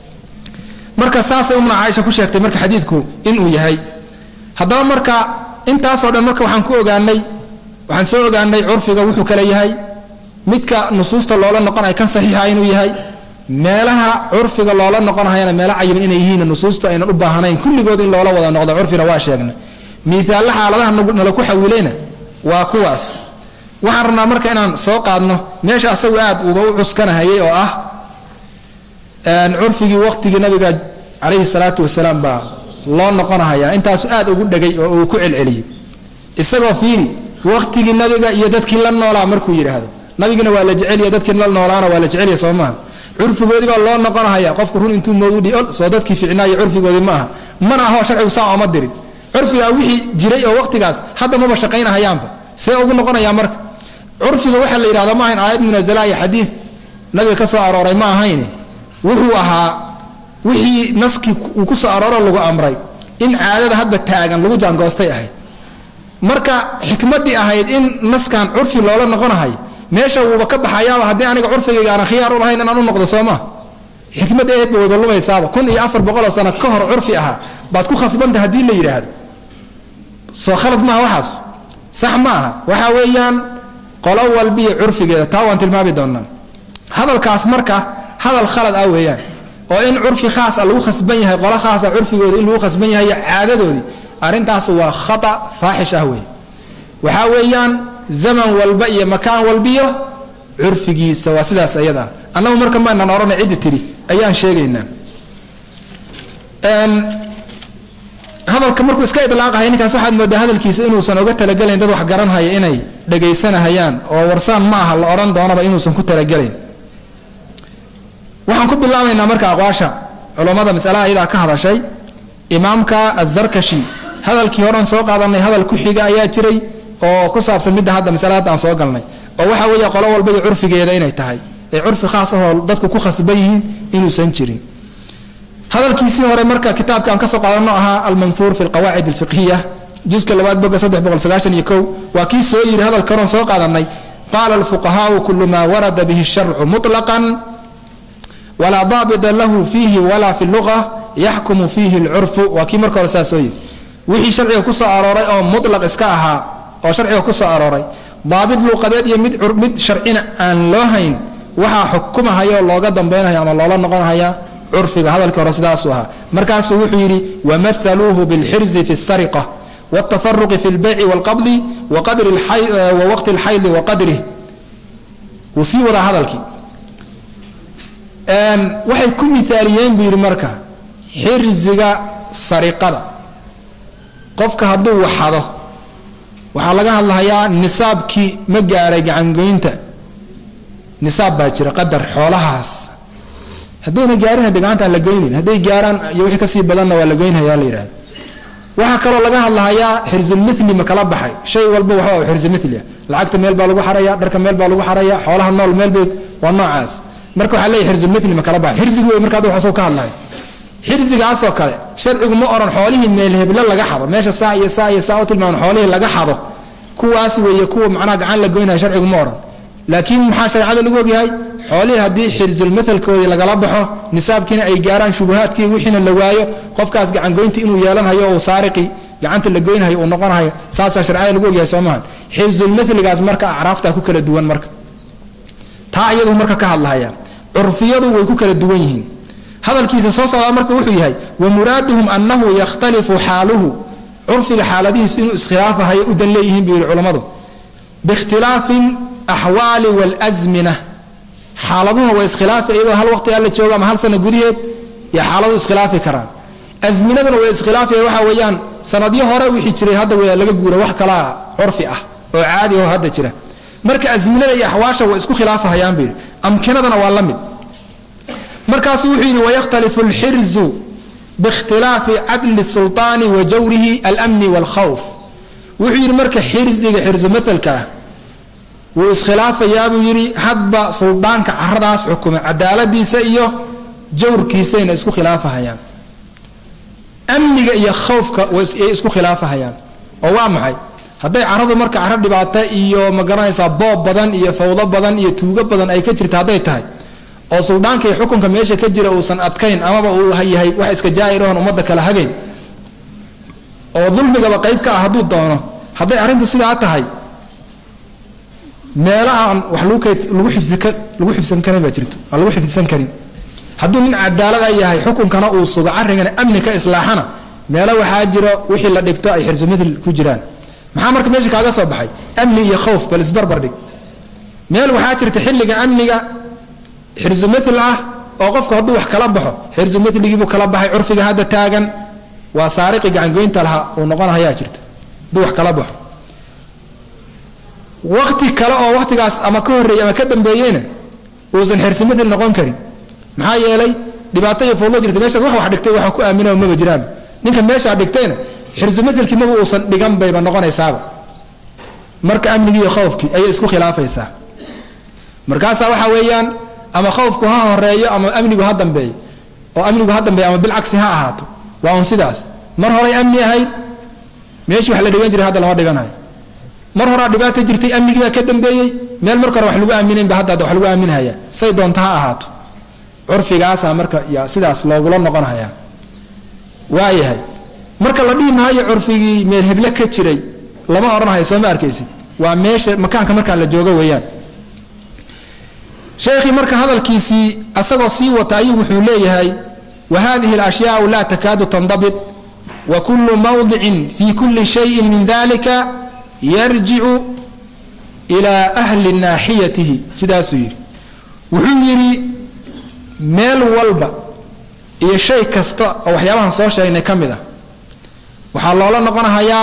marka saasay umna caaisha ku sheegtay marka xadiidku inuu yahay haddaba marka intaasoo dhan marka waxaan ku ogaanay waxaan soo ogaanay curfiga wuxuu kale yahay midka nusuusta loola noqonayo kan saxiixa inuu yahay meelaha curfiga loola noqonahayana meelo cayiban inay yihiin nusuustu aynan u baahnayn kulligood in loola wada noqdo curfina waa sheegnay miisaalla xaaladaha nala ku xawilayna waa kuwaas waxaan rabnaa marka inaan soo qaadno meesha asagu aad uba u cuskanahayay oo ah curfigii waqtigii nabiga calayhi salaatu wasalaam baa loo noqonahayaa intaasu aad ugu dhegay oo uu ku celceliyey isagoo fiiri waqtigii nabiga iyo dadkii la noolaa markuu yidhaahdo nabigina waa la jeceliya dadkii la noolaana waa la jecelya soo maaha curfigoodii baa loo noqonahaya qofku run intuu moodudhi ol soo dadkii ficnaayo curfigoodii ma aha mana aho sharcigu saa ooma dirin curfigaa wixii jiray oo waqtigaas hadda maba shaqaynahayaanba see ugu noqonayaa marka curfiga waxaa la yidhahda ma ahayn aayad munazala iyo xadiid nabiga ka soo arooray ma ahayn wuxuu ahaa wixii naskii uu ku soo arooro lagu amray in caadada hadba taagan lagu jaangoostay ahayd marka xikmadii ahayd in naskan curfi loola noqonahay meesha wuuba ka baxayaaba haddii aniga curfigayga aanan khiyaar u lahayn inaan u noqdo soo maa xikmadda eedba wayba lumaysaaba kun iyo afar boqoloo sano ka hor curfi ahaa baad ku khasbanta haddii la yidhaahdo soo khalad maaha waxaas sax ma aha waxa weeyaan qolo walbiyo curfigeeda taa waan tilmaami doonaa hadalkaas marka hadal khalad ah weeyaan oo in curfi khaasa lagu khasban yahay qolo khaasa curfigooda in lagu khasban yahay caadadoodii arrintaas waa khata faaxish ah wey waxaa weeyaan zaman walba iyo makaan walbiyo curfigiisa waa sidaas ayada annagu marka maanaan odhana ciddi tiri ayaan sheegaynaa hadalka markuu iska idlaaqahay ninkaas waxaad moodaa hadalkiisa inuusan oga talagelayn dad wax garanhaya inay dhagaysanahayaan oo warsaan ma aha la odhan doonaba inuusan ku talagelayn waxaan ku bilaabaynaa marka aqwaasha culammada masalaha iyadaa ka hadashay imaamka azarkashi hadalkii horan soo qaadanay hadal ku xiga ayaa jiray oo ku saabsan midda hadda masale hadda aan soo galnay oo waxa weeye qolo walba iyo curfigeeda inay tahay ee curfi khaas ahoo dadku ku khasban yihiin inuusan jirin hadalkiisii hore marka kitaabka aan kasoo qaadano ahaa almanhuur fi lqawaacid alfiqhiya juska labaad boga saddex boqol sagaashan iyo kow waa kii soo yidhi hadalka horan soo qaadanay qaala alfuqahaau kulu maa warada bihi sharcu muطlaqan walaa daabita lahu fiihi walaa fi luga yaxkumu fiihi lcurfu waa kii marka hore saa soo yidhi wixii sharciga kusoo arooray oo mulaq iska ahaa oo sharciga kusoo arooray daabit luuqadeed iyo mid mid sharcina aan loo hayn waxaa xukumahaya oo looga dambaynaya ama loola noqonhaya curfiga hadalkii hore sidaasuu ahaa markaasuu wuxuu yidhi wamahaluuhu bilxirzi fi sariqa wاtafaruqi fi lbayci wاlqabdi wa waqti اlxaydi wa qadrih wuu sii wadaa hadalkii waxay ku miaaliyeen buu yidhi marka xirziga sariqada qofka hadduu waxado waxaa laga hadlahayaa nisaabkii ma gaaray gacangoynta nisaab baa jira qadar xoolahaas haddayna gaarin hade gacanta aan la goynin hadday gaaraan iyo wixii kasii badanna waa la goynhaya la yidhahda waxaa kaloo laga hadlahayaa xirzulmithli ma kala baxay shay walba waxba xirzumithlia lacagta meel baa lagu xaraya dharka meel baa lagu xaraya xoolaha nool meel bay waa noocaas marka waxaa leeyahy xirzulmithli ma kala baxay xirzigi wey marka hadda waxasoo ka hadlahay xirsigaasoo kale sharcigu ma oran xoolihii meel heble laga xado meesha saa iyo saa iyo saa u tilmaaman xoolihii laga xado kuwaas weeye kuwa macnaha gacan la goynaya sharcigu ma oran laakiin maxaa shareecada lagu ogyahay xoolihii haddii xirsulmathalkoodii lagala baxo nisaabkiina ay gaaraan shubuhaadkii wixiina la waayo qofkaas gacangoynta inuu yeelanhayo uu saariqi gacanta la goynhayo uu noqonhayo saasaa shareecada lagu ogyahay soo maaha xirsulmathligaas marka acraaftaa ku kala duwan marka taa iyadu marka ka hadlahaya curfiyadu way ku kala duwan yihiin hadalkiisa soo socdaa marka wuxuu yahay wa muraaduhum annahu yakhtalifu xaaluhu curfiga xaaladihiisu inuu iskhilaafahayo u dan leeyihiin buu yihi culammadu biikhtilaafi alaxwaali waalsmina xaaladuhuna waa iskhilaafi iyadoo hal waqti alla joogo ama hal sana gudaheed iyo xaaladu iskhilaafi karaan asminaduna way iskhilaafaya waxa weeyaan sanadyo hore wixii jiray hadda w laga guura wax kalaa curfi ah oo caadi oo hadda jira marka asminada iyo axwaasha way isku khilaafahayaan buu yidhi amkinadana waa la mid markaasu wuxuu yidhi wayakhtalifu alxirzu biikhtilaafi cadli sulطaani wa jawrihi almni wاlkhawf wuxuu yidhi marka xirziga xirzu maalka ah wuu iskhilaafayaa buu yidhi hadba suldaanka caradaas xukuma cadaaladiisa iyo jawrkiisayna isku khilaafahayaan amniga iyo khawfka way isku khilaafahayaan oo waa maxay hadday caradu marka caro dhibaato iyo ma garanaysaa boob badan iyo fawdo badan iyo tuugo badan ay ka jirta hadday tahay oo suldaanka iyo xukunka meesha ka jira uusan adkayn amaba uu yahay wax iska jaa'ir oon ummadda kala hagayn oo dulmigaba qayb ka ah hadduu doono hadday arrintu sidaa tahay meelo aan wax lagu kay lagu xifsika lagu xifsan karin baa jirto aan lagu xifdisan karin hadduu nin cadaalada yahay xukunkana uu sugo arrinkana amni ka islaaxana meelo waxaa jiro wixii la dhigto ay xirsumithl ku jiraan maxaa marka meesha kaaga soo baxay amni iyo khowf bal isbarbar dhig meel waxaa jirta xilliga amniga xirsumithl ah oo qofku hadduu wax kala baxo xirsumitligiibuu kala baxay curfiga hadda taagan waa saariqi gacangoynta lahaa uu noqonahayaa jirta hadduu wax kala baxo waqti kale oo waqtigaas ama ka horreeyey ama ka dambeeyeyna uusan xirsumithl noqon karin maxaa yeelay dhibaato iyo fowdo jirta meeshaad wax wax dhigtay waxa ku aamina maba jiraan ninka meeshaa dhigtayna xirsumithlkii maba uusan dhigan bayba noqonaysaaba marka amnigii iyo khowfkii ayay isku khilaafaysaa markaasaa waxaa weeyaan ama khowfku ha horeeyo ama amnigu ha dambeeyo oo amnigu ha dambeeyo ama bilcagsi ha ahaato waa un sidaas mar horay amni ahayd meeshii wax la dhigan jiray hadda lama dhiganayo mar horaa dhibaata jirtay amnigiibaa ka dambeeyey meel marka hore wax lagu aaminaynba hadda wax lagu aaminhaya say doonta ha ahaato curfigaasaa marka yaa sidaas loogula noqonhaya waayahay marka la dhihi maayo curfigii meel heble ka jiray lama odhanhayo soo ma arkaysid waa meesha makaanka markaa la joogo weeyaan sheekhii marka hadalkiisii asagoo sii wata ayuu wuxuu leeyahay wa hadihi alashyaau laa takaadu tandabit wa kullu mawdicin fi kulli shayin min dalika yarjicu ilaa ahli naaxiyatihi sidaasuu yidhi wuxuu yidhi meel walba iyo shay kasta oo waxyaabahan soo sheegnay ka mid ah waxaa loola noqonahayaa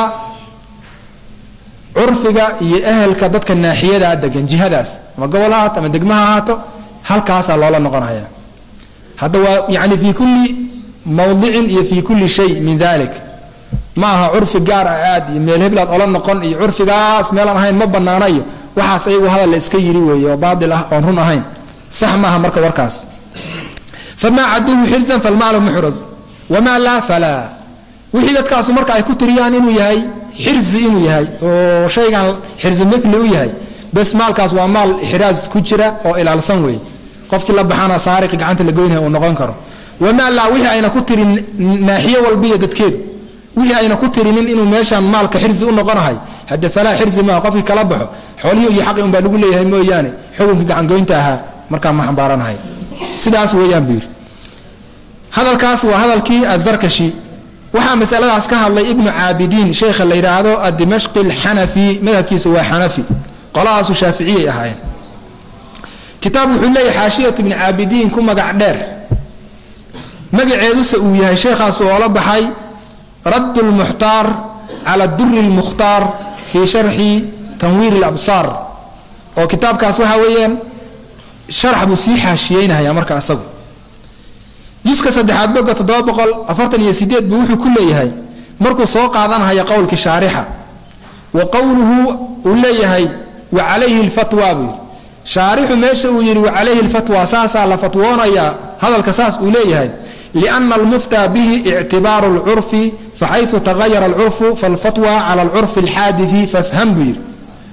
curfiga iyo ehelka dadka naaxiyadaa degan jihadaas ama gobol ha haato ama degmo ha ahaato halkaasaa loola noqonahayaa hadda waa yani fii kulli mawdicin iyo fii kulli shay min dalik ma aha curfi gaar ah aad iyo meel heblaad ola noqon iyo curfigaas meelaan ahayn ma banaanayo waxaas ayagu hadal la iska yiri weeye oo baatil ah oon run ahayn sax maaha marka warkaas famaa caduhu xirzan falmaalu muxraz wamaa laa falaa wixii dadkaasu marka ay ku tiriyaan inuu yahay xirzi inuu yahay oo shaygan xirzi mili u yahay bes maalkaas waa maal ixraas ku jira oo ilaalsan weeye qofkii la baxana saariqi gacanta la goynaya uu noqon karo wamaa laa wixii ayna ku tirin naaxiyo walbiyo dadkeedu wixii ayna ku tirinin inuu meeshaan maalka xirzi u noqonahay hadde falaa xirzi maaha qofkii kala baxo xoolihii iyo xaqi unbaa lagu leeyahay mooyaane xukunkii gacangoynta ahaa markaa ma xambaaranahay sidaas weeyaan buu yidhi hadalkaas waa hadalkii azarkashi waxaa masaladaas ka hadlay ibnu caabidiin sheekha la yidhaahdo adimashqi alxanafi madhabkiisu waa xanafi qolahaasu shaaficiyay ahaayeen kitaab wuxuu leeyahay xaashiyatu ibni caabidiin ku magac dheer magaceeduse uu yahay sheekhaas oola baxay radd lmuxtaar cala duri lmukhtaar fii sharxi tanwiir labsaar oo kitaabkaas waxaa weeyaan sharax buu sii xaashiyeynahaya marka asagu juska saddexaad boga toddoba boqol afartan iyo sideed buu wuxuu ku leeyahay markuu soo qaadanahaya qowlkii shaarixa wa qowluhu uu leeyahay wa calayhi lfatwa buu yidhi shaarixu meesha uu yidhi wa calayhi lfatwa saasaa la fatwoonayaa hadalka saas uu leeyahay liana almuftaa bihi ictibaaru lcurfi faxayثu tagayara alcurfu falfatwa cala alcurfi alxaadii fafham buu yidhi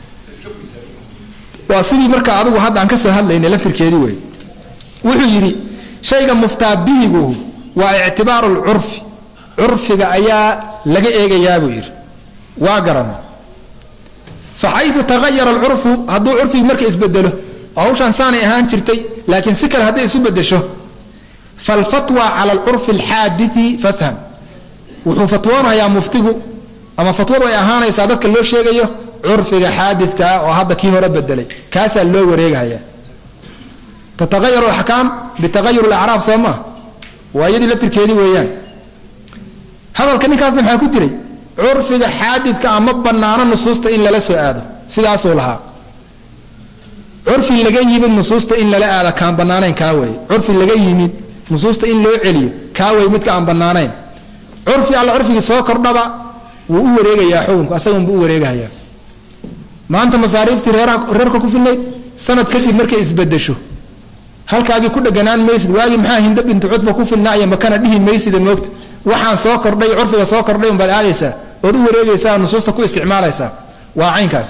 waa sidii marka adigu hadda aan ka soo hadlaynay laftirkeedii wey wuxuu yidhi shayga muftaa bihigu waa ictibaaru lcurfi curfiga ayaa laga eegayaa buu yidhi waa garan faxayu tagayara alcurfu hadduu curfigi marka isbedelo oo hawshaan saanay ahaan jirtay laakiin si kale hadday isu bedesho falfatwa cala alcurfi alxaadii fafham wuxuu fatwoonayaa muftigu ama fatwadu ay ahaanaysaa dadka loo sheegayo curfiga xaadidka ah oo hadda kii hore bedelay kaasaa loo wareegahaya tatagayaru axkaam bitagayur lacraab soo maa waa iyadii laftirkeedii weeyaan hadalka ninkaasna maxaa ku jiray curfiga xaadidka ama banaano nusuusta in lala soo aado sidaasuu lahaa curfi laga yimid nusuusta in lala aado kaan banaanayn kaa wey curfi laga yimid nusuusta in loo celiyo kaa wey midka aan banaanayn curfi alla curfigii soo kordhaba wuu u wareegayaa xukunku asagunbu u wareegahayaa maanta masaariiftii reerka ku filnayd sanad kadib markay isbedesho halkaagii ku dheganaan maysid waagii maxaa hinda bintu cudba ku filnaaya makana dhihi maysida moogta waxaan soo kordhay curfiga soo kordhay unbaad aadaysaa ood u wareegaysaa nusuusta ku isticmaalaysaa waa caynkaas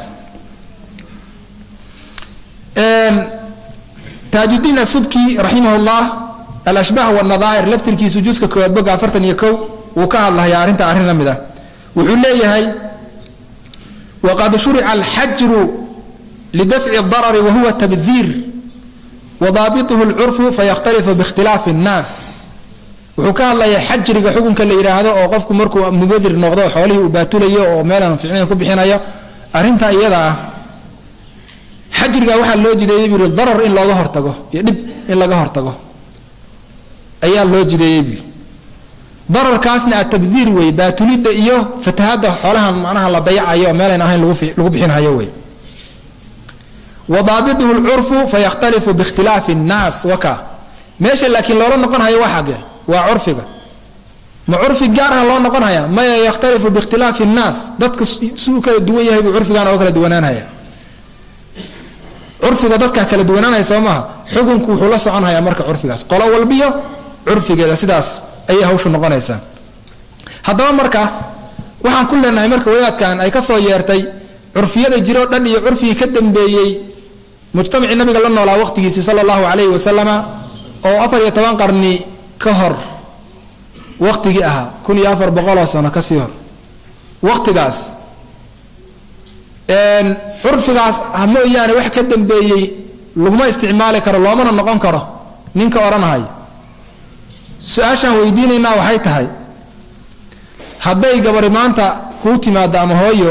taajudiin asubki raximah llah alashbaah wanadaa'ir laftirkiisu juska koowaad boga afartan iyo kow wuu ka hadlahayaa arrinta arrin la mid ah wuxuu leeyahay waqad shurica alxajru lidafci darari wahuwa tabdiir wadaabituhu lcurfu fayakhtalifu biikhtilaafi nnaas wuxuu ka hadlayaa xajriga xukunka la yidhaahdo oo qofku markuu mubadir noqdo xoolihii uu baatulayo oo meelaan ficnayn ku bixinayo arrinta iyada ah xajriga waxaa loo jideeyey buu yidhi darar in looga hortago iyo dhib in laga hortago ayaa loo jideeyey buu dararkaasna atabdiir wey baatulidda iyo fatahadda xoolahan macnaha la dayacayo oo meelayn ahayn lagu bixinhayo wey wadaabituhu lcurfu fayakhtalifu biikhtilaafi nnaas waka meesha laakiin loola noqonhayo waa xagge waa curfiga ma curfi gaar ah loo noqonhaya maya yakhtalifu biikhtilaafi nnaas dadka si u kala duwan yahay buu curfigan oo kala duwanaanhaya curfiga dadka kala duwanaanaya soo maaha xukunku wuxuu la soconhayaa marka curfigaas qolo walbiyo curfigeeda sidaas ayay hawshu noqonaysaa haddaba marka waxaan ku leenahay marka wadaadkan ay ka soo yeertay curfiyada jiroo dhan iyo curfigii ka dambeeyey mujtamacii nabiga la noolaa waqtigiisii sala allahu calayhi wasalama oo afar iyo toban qarni ka hor waqtigii ahaa kun iyo afar boqoloo sano kasii hor waqtigaas curfigaas ha mooyaane wax ka dambeeyey laguma isticmaali karo loomana noqon karo ninka odhanahaya su-aashaan weydiinaynaa waxay tahay hadday gabari maanta kuu timaado ama hooyo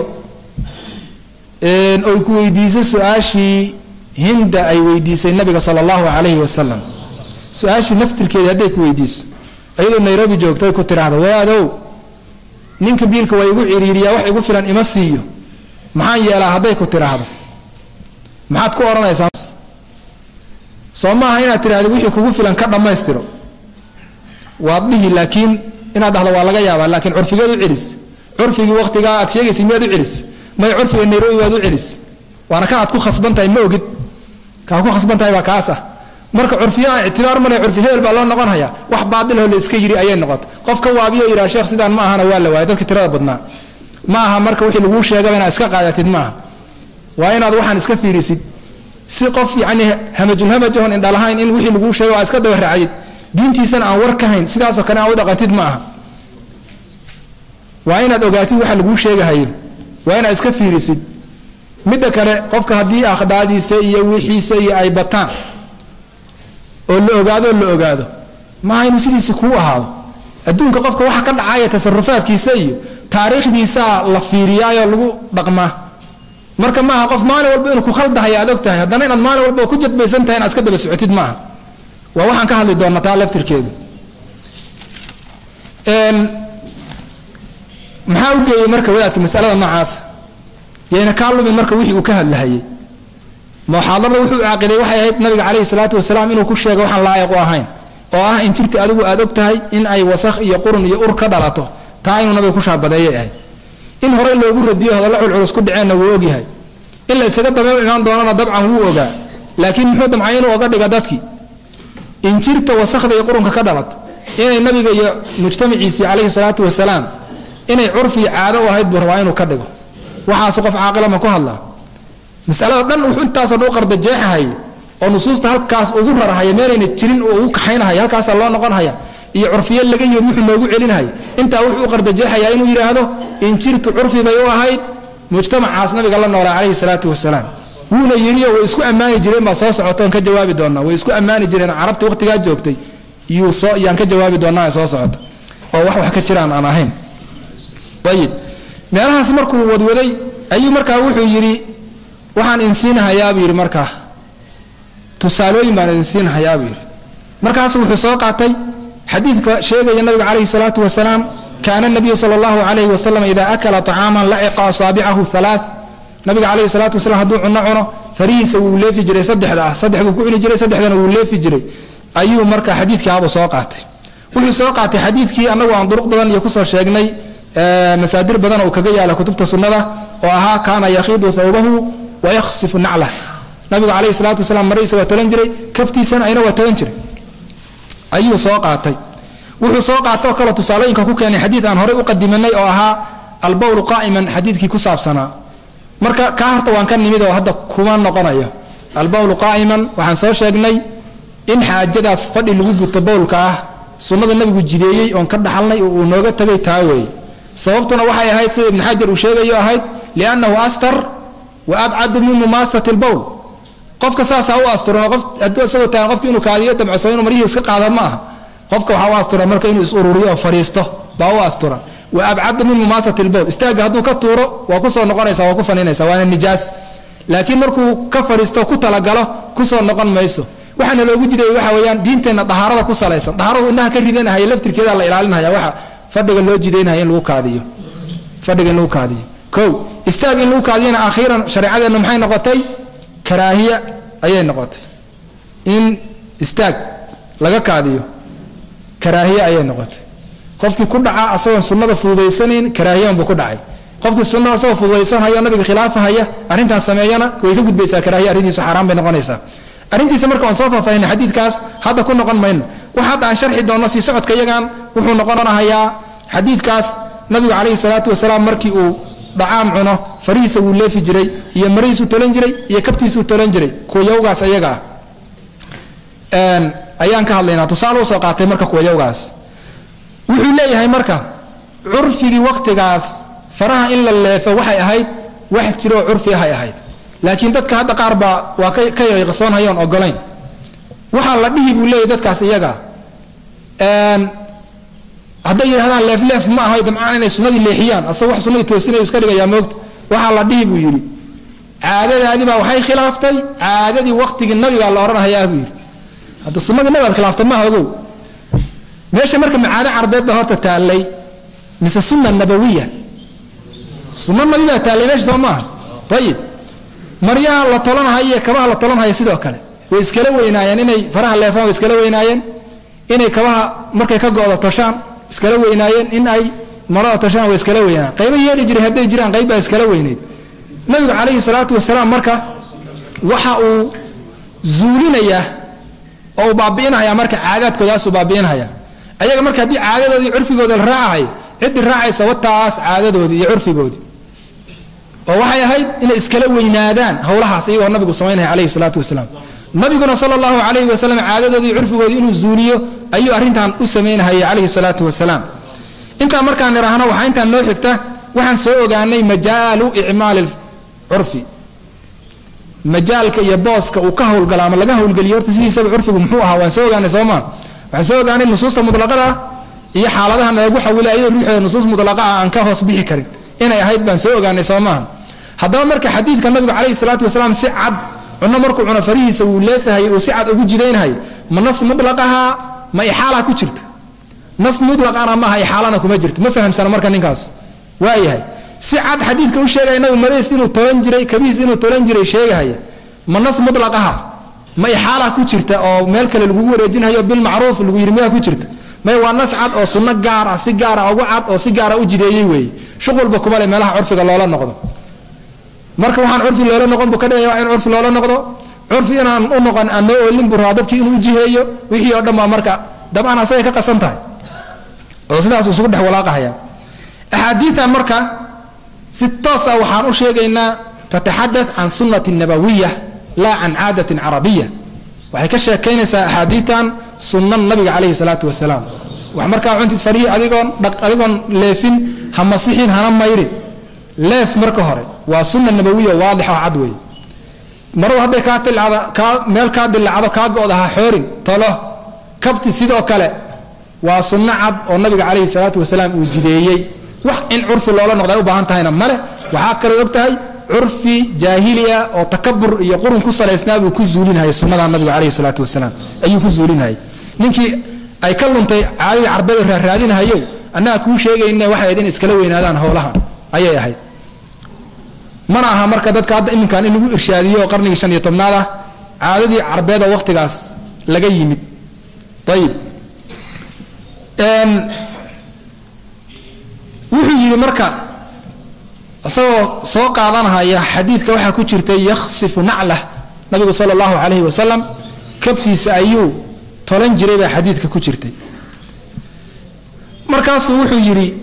oy ku weydiiso su-aashii hinda ay weydiisay nabiga sala allahu calayhi wasalam su-aashii naftirkeedii hadday ku weydiiso iyadoo nairobi joogto ay ku tidhaahdo waadow ninka biilka waa igu ciriiriyaa wax igu filan ima siiyo maxaan yeelaa hadday ku tidhaahdo maxaad ku odhanaysaa soo maaha inaad tidhahdo wixii kugu filan ka dhammaystiro waad dhihi laakiin inaad dhahdo waa laga yaabaa laakiin curfigeed u celis curfigii waqtigaa aad sheegaysay miyaad u celis may curfiga nairobi baad u celis waana kan aad ku khasban tahay ma ogid kaad ku khasban tahay baa kaas ah marka curfiyaha ictibaar male curfi hebel baa loo noqon hayaa wax baadilho la iska yiri ayay noqotay qof ka waabiyo yidhaha sheekh sidaan ma ahana waa la waayay dadka tirada badnaa ma aha marka wixii laguu sheegaba inaad iska qaadatid maaha waa inaad waxaan iska fiirisid si qof yacni hamajulhamaj ahon indhalahayn in wixii laguu sheega waa iska daba raacdid diintiisana aan war ka hayn sidaasoo kale aan u dhaqantid ma aha waa inaad ogaatid waxa laguu sheegahayo waa inaad iska fiirisid midda kale qofka haddii akhdaadiisa iyo wixiisa iyo ay bataan oo la ogaado oo la ogaado maaha inuu sidiisi kuu ahaado adduunka qofka waxa ka dhacaya tasarufaadkiisa iyo taariikhdiisaa la fiiriyaayoo lagu dhaqmaa marka maaha qof maalin walba inuu ku khaldahaya aad og tahay haddana inaad maalin walba ku jadbaysan tahay inaad iska daba socotid maaha waa waxaan ka hadli doonaa taa laftirkeedu maxaa u geeyey marka wadaadka masalada noocaasa yayna kaa lumin marka wixii uu ka hadlahayay muxaadarada wuxuu caaqiday waxay ahayd nabiga caleyhi salaatu wasalaam inuu ku sheego waxaan laayiq u ahayn oo ah in jirti adigu aad og tahay in ay wasakh iyo qurun iyo ur ka dhalato taa inuu nabiga ku shaabadeeyay ahayd in horey loogu radiyo hadalla culculus ku dhaceenna wuu ogyahay in la isaga daba imaan doonana dabcan wuu ogaa laakiin muxuu damcay inuu oga dhiga dadkii in jirta wasakhda iyo qurunka ka dhalato inay nabiga iyo mujtamaciisii caleyhi salaatu wasalaam inay curfii caado u ahayd buu rabaa inuu ka dhigo waxaas qof caaqila ma ku hadlaa masalada dhan wuxuu intaasoo dhan u qardajeexahaya oo nusuusta halkaas ugu rarahaya meelayna jirin oo ugu kaxaynahaya halkaasaa loo noqonhaya iyo curfiye laga yiri wuxuu noogu celinhaya intaa wuxuu u qardajeexayaa inuu yidhaahdo in jirtu curfi bay u ahayd mujtamacaas nabiga la noolaa calayhi salaatu wasalaam wuuna yidhiyo way isku ammaani jireen baa soo socotoon ka jawaabi doonaa way isku ammaani jireen carabtii waqtigaa joogtay iyuu soo iyaan ka jawaabi doonaa soo socota oo wax wax ka jiraan aan ahayn ayib meelahaas markuu wadwaday ayuu markaa wuxuu yidhi waxaan insiinahayaabuu yidhi markaa tusaalooyin baan idin siinahayaabuu yidhi markaasu wuxuu soo qaatay xadiidka sheegaya nabiga calayhi salaatu wasalaam kaana nabiyu sala allahu calayhi wasalam idaa akala طacaaman laciqa asaabicahu halaa nabiga calayhi salaatu wasalaam hadduu cuno cuno farihiisa wuu leefi jiray saddexda ah saddex buu ku cuni jiray saddexdana wuu leefi jiray ayuu marka xadiidkaabuu soo qaatay wuxuu soo qaatay xadiidkii annagu aan duruq badan iyo kusoo sheegnay masaadir badan uu kaga yaala kutubta sunnada oo ahaa kaana yakhiidu thawbahu wayakhsifu naclah nabigu calayhi salaatu wasalaam marihiisa waa tolan jiray kabtiisana ayna waa tolan jiray ayuu soo qaatay wuxuu soo qaata oo kale tusaalooyinka ku keenay xadiid aan horey u qadimanay oo ahaa albowlu qaa'iman xadiidkii ku saabsanaa marka kaa horta waan ka nimid oo hadda kuma noqonayo albowlu qaa'iman waxaan soo sheegnay in xaajadaas fadhi lagu guto bowlka ah sunnada nabigu jideeyey oon ka dhaxalnay oo uu nooga tagay taa weeye sababtuna waxay ahayd sida ibn xajar uu sheegayo ahayd liannahu astar wa abcadu min mumaasati lbowl qofka saasaa u asturan qof hadduu isagoo taagan qofka inuu kaadiyo damcso inuu marihii iska qaada ma aha qofka waxaa u asturan marka inuu is ururiyo oo fadhiisto baa u asturan wa abcadu min mumaasati lbowl istaagga hadduu ka tuuro waa kusoo noqonaysa waa ku faninaysa waana nijaas laakiin markuu ka fadhiisto ku talagalo kusoo noqon mayso waxaana loogu jiray waxa weeyaan diinteenna dahaarada ku salaysan dahaaradu indhaha ka ridanahaya laftirkeeda la ilaalinaya waxa fadhiga loo jidaynaya in lagu kaadiyo fadhiga in lagu kaadiyo kow istaag in lagu kaadiyana akhiiran shareecadeenna maxay noqotay karaahiya ayay noqotay in istaag laga kaadiyo karaahiye ayay noqotay qofkii ku dhaca asagoon sunnada fududaysanayn karaahiyan buu ku dhacay qofkii sunnada asagoo fududaysanhayo nabiga khilaafahaya arrintaas sameeyana way ka gudbaysaa karaahiya arrintiisu xaaraan bay noqonaysaa arrintiisa marka aan soo faahfaahinay xadiidkaas hadda ku noqon mayno wax hadda aan sharxi doonno sii socodka iyagan wuxuu noqonahayaa xadiidkaas nabigu calayhi salaatu wasalaam markii uu dhacaam cuno farihiisa wuu leefi jiray iyo marihiisuu tolan jiray iyo kabtiisuu tolan jiray kuwayawgaas ayaga ah ayaan ka hadlaynaa tusaale usoo qaatay marka kuwayawgaas wuxuu leeyahay marka curfigii waqtigaas faraha in la leefo waxay ahayd wax jiroo curfi ahay ahayd laakiin dadka hadda qaar baa waa ka yaqsoonhayoon ogolayn waxaa la dhihi buu leeyahy dadkaas iyaga hadday yidhahdaan leefleef ma aho damcaan inay sunnadii leexiyaan asagoo wax sunnadii toosinayu iska dhigayaa moogta waxaa la dhihi buu yidhi caadadaadii baa waxay khilaaftay caadadii waqtigii nabigaa la odhanahayaa buu yidhi hadda sunnadii nabigaad khilaaftay maaha ogow meesha marka macaado carbeed baa horta taallay mise sunna nabawiya sunna nabi baa taallay meesha soo maaha ayib maryaha la tolanahaya iyo kabaha la tolanhaya sidoo kale way iskala weynaayeen inay faraha leefaan way iskala weynaayeen inay kabaha markay ka go-do toshaan iskala weynaayeen in ay marada toshaan way iskala weynaayen qaybo yeeli jiray hadday jiraan qayb baa iskala weyneyd nabigu calayhi salaatu wasalaam marka waxa uu zuulinayaa oo uu baabi'inhayaa marka caadaadkoodaasuu baabi'inhayaa ayaga marka haddii caadadoodii curfigooda la raacahay ciddii raacaysa wataas caadadoodii iyo curfigoodii oo waxay ahayd inay iskala weynaadaan howlahaas iyagoo nabigu samaynaya calayhi salaatu wasalaam nabiguna sala allahu calayhi wasalam caadadoodii iyo curfigoodii inuu zuuliyo ayuu arrintan u samaynahayay calayhi salaatu wasalaam intaa markaan idhaahno waxaa intaan noo xigta waxaan soo ogaanay majaalu icmaali curfi majaalka iyo booska uu ka howlgala ama laga howlgeliyo horta sidiisaba curfigu muxuu ahaa waan soo ogaanay soo maa waxaan soo ogaanay nusuusta mutlaqada ah iyo xaaladaha nalagu xawilay ayadoo ruuxeeda nusuus mutlaqa ah aan ka hoos bixi karin inay ahayd baan soo ogaanay soo maaha haddaba marka xadiidka nabigu calayhi salaatu wasalaam si cad cuno markuu cuno farihiisa wuu leefahayay uu si cad ugu jidaynahayay ma nas mutlaqaha ma ixaalaa ku jirta nas mutlaqana maaha ixaalana kuma jirto ma fahamsana marka ninkaas waayahay si cad xadiidka u sheegaya nabigu marays inuu tolan jiray kabiis inuu tolan jiray sheegahaya ma nas mutlaqaha ma ixaalaa ku jirta oo meel kale lagugu wareejinhayo bilmacruuf lagu yidhi miyaa ku jirta may waa nas cad oo sunno gaar ah si gaara ugu cad oo si gaara u jideeyey weeye shuqulba kuma le meelaha curfiga loola noqdo marka waxaan curfi loola noqon buu ka dhigaya waa in curfi loola noqdo curfi inaan u noqon aan noo oolin buu rabaa dadkii inuu jiheeyo wixii oo dhan baa marka dabcan asagay ka qasan tahay oo sidaas isugu dhex walaaqahaya axaadiitan marka si toos ah waxaan u sheegaynaa tataxadath can sunnati nabawiya laa can caadatin carabiya waxay ka sheekaynaysaa axaadiitan sunna nabiga calayhi salaatu wasalaam wax markaa cuntid farihi adigoon adigoon leefin ha masixin hana mayrin leef marka hore waa sunna nabawiya waadix oo cad weeye maradu hadday kaa dilacdo kaa meel kaa dilacdo kaa go-da ha xoorin talo kabti sidoo kale waa sunno cad oo nabiga calayhi salaatu wasalaam uu jideeyey wax in curfi loola noqda ay u baahan tahayna male waxaa kaloo og tahay curfi jaahiliya oo takabur iyo qurun ku salaysnaa buu ku zuulinayay sunnada nabiga calayhi salaatu wasalaam ayuu ku zuulinayay ninkii ay ka luntay caadadii carbeeda raaraadinahayo annaga kuu sheegayna waxay ahayd in iskala weynaadaan howlahan ayay ahayd mana aha marka dadka hadda iminkan in lagu irshaadiyo oo qarnigii shan iyo tobnaad ah caadadii carbeeda waqtigaas laga yimid ayib wuxuu yidhi marka isagoo soo qaadanahaya xadiidka waxaa ku jirtay yakhsifu naclah nabigu sala allahu calayhi wasalam kabtiisa ayuu tolan jiray baa xadiidka ku jirtay markaasuu wuxuu yidhi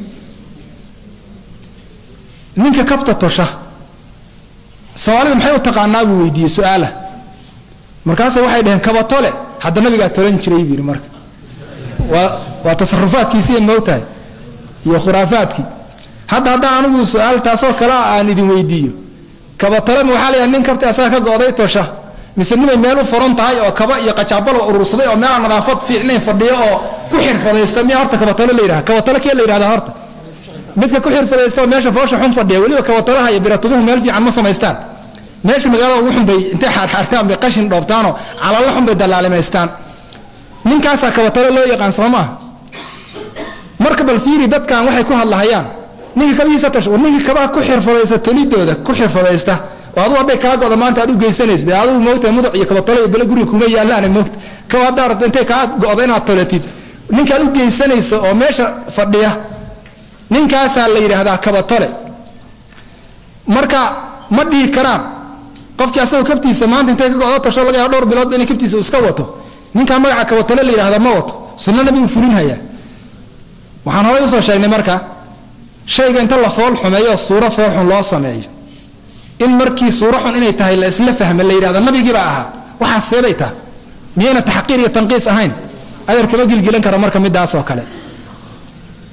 ninka kabta tosha soomaalida maxay u taqaanaa buu weydiiyey su-aala markaase waxay dhaheen kabatole hadda nabigaa tolan jiray buu yidhi marka waa waa tasarufaadkiisiiya moogtahay iyo khuraafaadkii hadda haddaan anigu su-aal taasoo kale ah aan idin weydiiyo kabatolema waxaa layahay nin kabti asaga ka go-day tosha mise nimay meel u furan tahay oo kaba iyo qajaabalo urursaday oo meelaan nadaafad fiicnayn fadhiyo oo ku xirfadaysta miyaa horta kabatolo la yidhaha kabatolo kee la yidhahda horta midka ku xirfadaysta oo meesha foosha xun fadhiya weliba kabatolaha iyo biratuguhu meel fiican ma samaystaan meesha magaalada ugu xunbay intay xaarxaartaan bay qashin dhoobtaanoo calalo xunbay dallaalimaystaan ninkaasaa kabatolo loo yaqaan soo maaha marka bal fiiri dadkan waxay ku hadlahayaan ninkii kabihiisa tasho ninkii kabaha ku xirfadaysta tolidooda ku xirfadaysta oo aduu hadday kaa go'da maanta aad u geysanays be adigu moogtahay muduc iyo kabatolo iyo bale guriga kuma yaallaane moogta kaba haddaa rabto intay kaa go'da inaad tolatid ninkaad u geysanaysa oo meesha fadhiya ninkaasaa la yidhaahdaa kabatole marka ma dhihi karaan qofkii asagoo kabtiisa maanta intay ka go'do tasho laga yaaba dhowr biloodba inay kabtiisa iska wato ninkaa magaca kabatole la yidhahda ma wato sunno nabigu fulinhayaa waxaan horay usoo sheegnay marka shayga inta la fool xumeeyo suuro foolxun loo sameeyo in markii suuro xun inay tahay la isla fahma la yidhahdo nabigiibaa ahaa waxaas seebay taha miyayna taxqiir iyo tanqiis ahayn adeer kama gilgilan kara marka midaas oo kale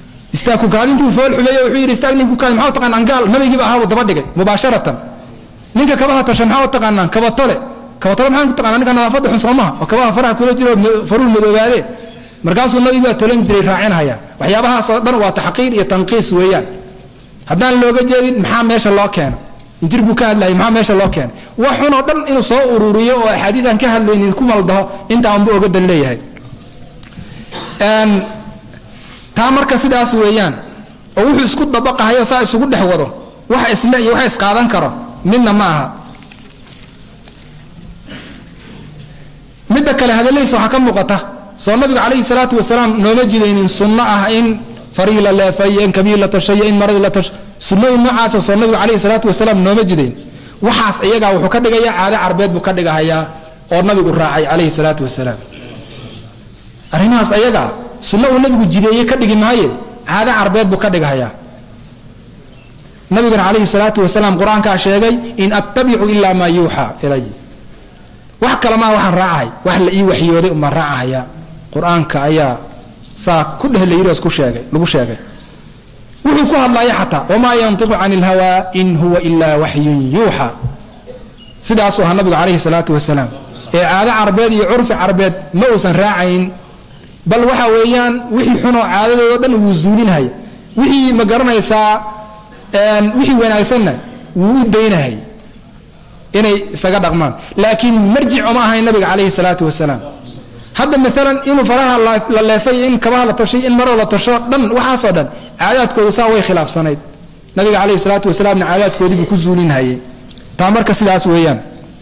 istaag kukaadintuu fool xumeeyo wuxuu yidhi istaag nin kukaadi maxaa taqaan angaal nabigiiba ahaabuu daba dhigay mubaasharatan ninka kabaha tosha maxaa u taqaanaan kabatole kabatole maxaan ku taqaanaa ninka nadaafadda xun soomaha oo kabaha faraha kula jiro faruhu madoobaadee markaasuu nabi baa tolan jiray raacinhaya waxyaabahaas oo dhan waa taxqiir iyo tanqiis weeyaan haddaan looga jeedin maxaa meesha loo keeno injir buu ka hadlayay maxaa meesha loo keenay wax xun oo dhan inuu soo ururiyo oo axaadiid aan ka hadlaynin ku maldaho intaa unba oga dan leeyahay taa marka sidaas weeyaan oo wuxuu isku dabaqahayo saa isugu dhex wado wax isle iyo wax isqaadan karo midna ma aha midda kale hadaladiisa waxaa ka muuqata soo nabiga calayhi salaatu wasalaam nooma jidaynin sunno ah in farii la leefayo in kabiir la tashayo in maradii la tasho sunnooyin noocaasa soo nabiga calayhi salaatu wasalaam nooma jidayn waxaas iyagaa wuxuu ka dhigayaa caado carbeed buu ka dhigahayaa oo nabigu raacay calayhi salaatu wasalaam arrimahaas ayagaa sunno uu nabigu jideeye ka dhigi maaye caado carbeed buu ka dhigahayaa nabigana calayhi salaatu wasalaam qur-aankaa sheegay in attabicu ilaa maa yuuxaa ilay wax kale maa waxaan raacahay wax la ii waxyooday umaan raacahaya qur-aanka ayaa saa ku dheh layirios ku sheegay lagu sheegay wuxuu ku hadlaya xataa wamaa yantiqu cani ilhawaa in huwa ilaa waxyun yuuxa sidaasuu ahaa nabigu calayhi salaatu wasalaam ee caado carbeed iyo curfi carbeed ma uusan raacayn bal waxa weeyaan wixii xunoo caadadoodo dhan wuu zuulinhaya wixii ma garanaysaa wixii wanaagsanna wuu u daynahay inay isaga dhaqmaan laakiin marjic oma ahayn nabiga calayhi salaatu wasalaam hadda maalan inuu faraha la leefay in kabaha la toshay in maroo la tosho dhan waxaasoo dhan caadaadkoodu saa way khilaafsanayd nabiga calayhi salaatu wasalaamna caadaadkoodii buu ku zuulinhayay taa marka sidaas weeyaan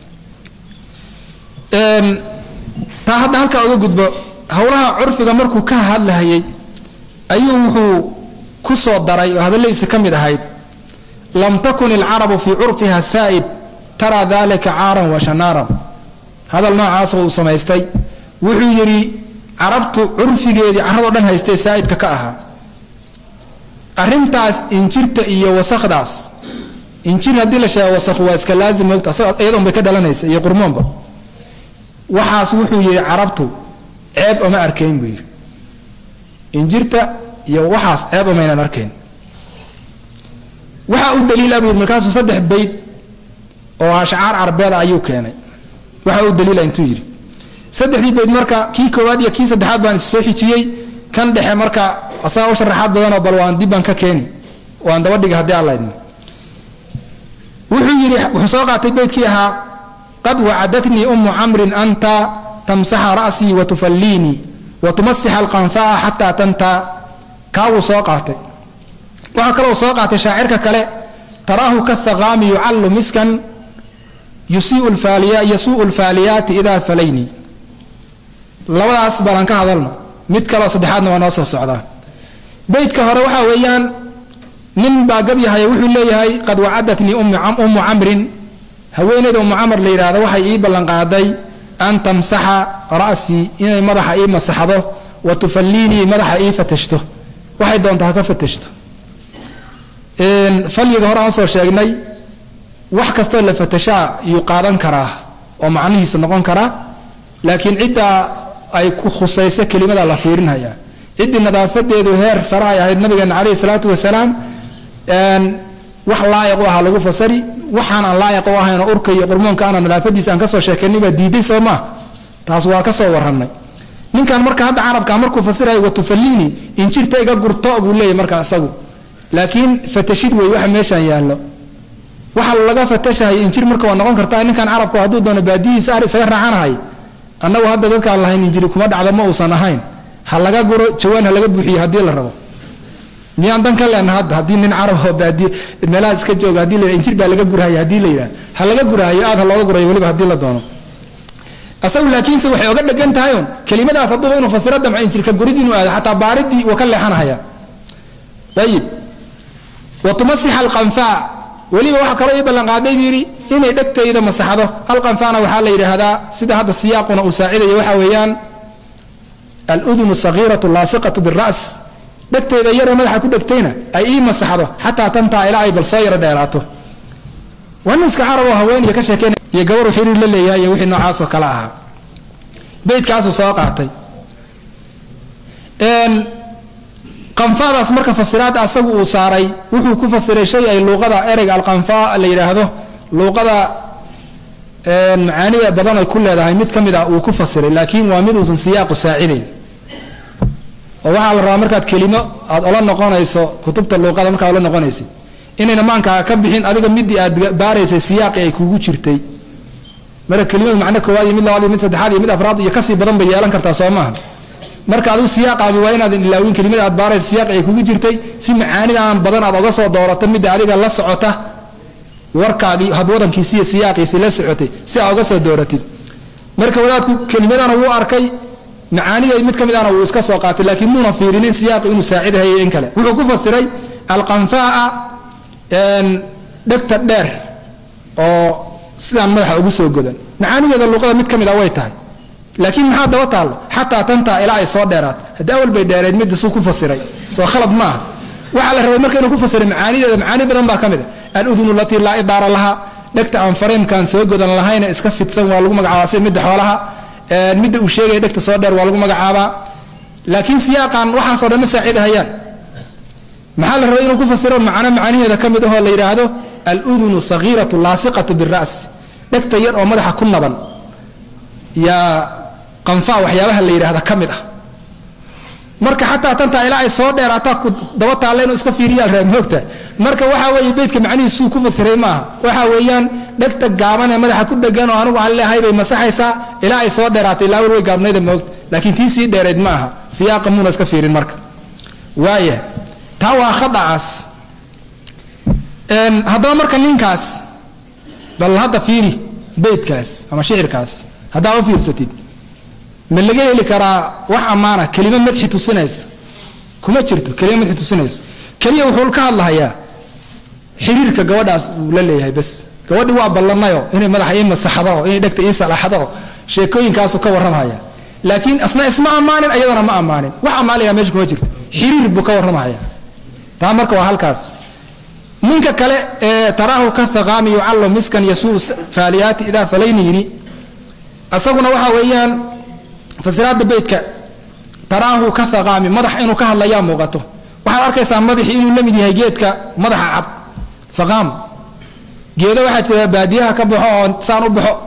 taa hadda halkaa uga gudbo howlaha curfiga markuu ka hadlahayay ayuu wuxuu ku soo daray oo hadalladiisa ka mid ahayd lam takun ilcarabu fii curfiha saa'ib taraa dalika caaran wa shanaaran hadal noocaasoo uu samaystay wuxuu yidhi carabtu curfigeedii carradoo dhan haystee saa'idka ka ahaa arrintaas injirta iyo wasakdaas injir haddii la sheego wasakhu waa iska laazim moogta iyadon bay ka dhalanaysa iyo qurmoonba waxaas wuxuu yidhi carabtu ceeb oma arkayn buu yidhi injirta iyo waxaas ceeb omaynan arkayn waxaa u daliila buu yidhi markaasuu saddex bayd oo ashcaar carbeeda ayuu keenay waxaa u daliila intuu yidhi saddexdii bayd marka kii koowaad iyo kii saddexaad baan is soo xijiyey kan dhexe marka asagaa u sharaxaad badanoo bal waan dibbaan ka keeni waan daba dhiga haddii alla idmo wuxuu yidhi wuxuu soo qaatay beydkii ahaa qad wacadatnii ummu camrin anta tamsaxa ra'sii wa tufalliinii wa tumasixa alqanfaa xataa tantaa kaawuu soo qaatay waxaa kaloo soo qaatay shaacirka kale taraahu kathaqaami yucallu miskan yasuu'u lfaaliyaati idaa falayni labadaas balan ka hadalno mid kaleo saddexaadna waa noo soo socdaa beydka hore waxaa weeyaan nin baa gabyahaya wuxuu leeyahay qad wacadatnii ummu camrin haweeneyda ummu camar la yidhaahdo waxay ii ballanqaaday an tamsaxa ra'sii inay madaxa ii masaxdo wa tufalliinii madaxa ii fatashto waxay doonta ha ka fatashto falyiga hore aan usoo sheegnay wax kastoo la fatashaa yuu qaadan karaa oo macnihiisu noqon karaa laakiin ciddaa ay ku khusayso kelimada la fiirinhayaa ciddii nadaafadeedu heer sare ay ahayd nabigeena caleyhi salaatu wasalaam wax laayiq u ahaa lagu fasari waxaan aan laayiq u ahayn oo urka iyo qurmoonka ana nadaafadiisa aan kasoo sheekaynay baa diiday soo maa taas waa kasoo warranay ninkan marka hadda carabka markuu fasirayo watufalliini injirta iga gurto buu leeyahy marka isagu laakiin fatashid wey waxa meeshaan yaallo waxa laga fatashahay injir marka waa noqon kartaa ninkan carabku hadduu doono baadiyihiisa ar isaga raacanahay annagu hadda dadkaan lahayn injiri kuma dhacdo ma uusan ahayn ha laga guro jawaan ha laga buuxiyo haddii la rabo miyaan dan ka leenna hadda haddii nin carab oo baadiye meelaha iska jooga haddii la injir baa laga gurahaya haddii la yidhaha ha laga gurahayo aad ha looga gurayo weliba haddii la doono asagu laakiinse waxay oga dhegan tahay un kelimadaas hadduuba inuu fasiro damco injirka gurid inuu aado xataa baaridii waa ka leexanahaya ayib wa tumasixa alqanfaa weliba waxa kaloo ii ballanqaaday buu yidhi inay dhegtayda masaxdo alqanfaana waxaa la yidhaahdaa sida hadda siyaaquna uu saacidayo waxa weeyaan aludunu sagiiratu laasiqatu bira's dhegtayda yaree madaxa ku dhegtayna ay ii masaxdo xataa tantaa ilaa ay bal soo yaro dheeraato waa nin iska carab oo haweeniya ka sheekeynaya iyo gabaru xiriir la leeyahay iyo wixii noocaasoo kale ahaa beydkaasuu soo qaatay qanfaadaas marka fasiraadda asagu uu saaray wuxuu ku fasiray shay ay luuqada ereyga alqanfaa la yidhaahdo luuqada macaanida badan ay ku leedahay mid ka mid ah uu ku fasiray laakiin waa mid uusan siyaaqu saacidayn oo waxaa la rabaa markaad kelimo aad ola noqonayso kutubta luuqada markaad ola noqonaysid inayna maankaaga ka bixin adiga midii aad baaraysay siyaaqi ay kugu jirtay marka kelimadu macno koowaad iyo mid labaad iyo mid saddexaad iyo mid afraad iyo kasii badan bay yeelan kartaa soo maaha marka adigu siyaaqaagi waa inaadan ilaawin kelimada aad baaraysa siyaaqi ay kugu jirtay si macaanidan badan aad oga soo doorato midda adiga la socota warkaagii habwadankiisi iyo siyaaqiisi la socotay si aa oga soo dooratid marka wadaadku kelimadana wuu arkay macaanideed mid ka mid ahna wuu iska soo qaatay laakiin muuna fiirinin siyaaqi inuu saacidahayay in kale wuxuu ku fasiray alqanfaa dhegta dheer oo sidaan madaxa ugu soo godan macaanideeda luuqada mid ka mid a way tahay laakiin maxaa daba taallo xataa tantaa ilaa ay soo dheeraat haddii awal bay dheereed midda suu ku fasiray soo khalad ma aha waxaa la rabay marka inuu ku fasiray macaanideeda macaani badan baa ka mid a aludunu latii laa idaara laha dhegta aan fareemkaan soo godan lahayna iska fidsan waa lagu magacaabaa sida midda xoolaha midda uu sheegaya dhegta soo dheer waa lagu magacaabaa laakiin siyaaqan waxaasoo dhan ma saacidahayaan maxaa la rabay inuu ku fasiro macno macaaniheeda ka mid ahoo la yidhaahdo aludunu sagiiratu laasiqatu biras dhegta yar oo madaxa ku naban yaa qanfaa waxyaabaha la yidhaahda ka mid ah marka xataa tantaa ilaa ay soo dheeraataa ku daba taalla inuu iska fiiriyaa raa moogta marka waxaa weeye beydka macnihiisuu ku fasiray maaha waxaa weeyaan dhegta gaaban ee madaxa ku dhegan oo anigu aan leehay bay masaxaysaa ilaa ay soo dheeraatay ilaa way gaabnayda moogta laakiin tii sii dheereed ma aha siyaaqa muuna iska fiirin marka waaya taa waa khadacaas haddaba marka ninkaas bal hadda fiiri beydkaas ama shicirkaas haddaa u fiirsatid ma laga heli karaa wax ammaana kelimo madxi tusinaysa kuma jirto kelimo madxi tusinaysa keliya wuxuu ka hadlahayaa xiriirka gabadhaas uu la leeyahay bas gabadhi waa ballanayo inay madaxa ii masaxdo inay dhegta ii salaxdo sheekooyinkaasu ka warramahaya laakiin asna isma ammaanin ayadana ma ammaanin wax ammaanaya meesha kuma jirto xiriir buu ka warramahaya taa marka waa halkaas ninka kale ee taraahu ka thaqaami yucallo miskan yasuu faaliyaati idaa falayni yidhi asaguna waxa weeyaan fasiraada beydka taraahu ka thaqaami madax inuu ka hadlayaa muuqato waxaad arkaysaa madaxii inuu la mid yahay geedka madaxa cad thaqaam geedo waxaa jira baadiyaha ka baxo oo saan u baxo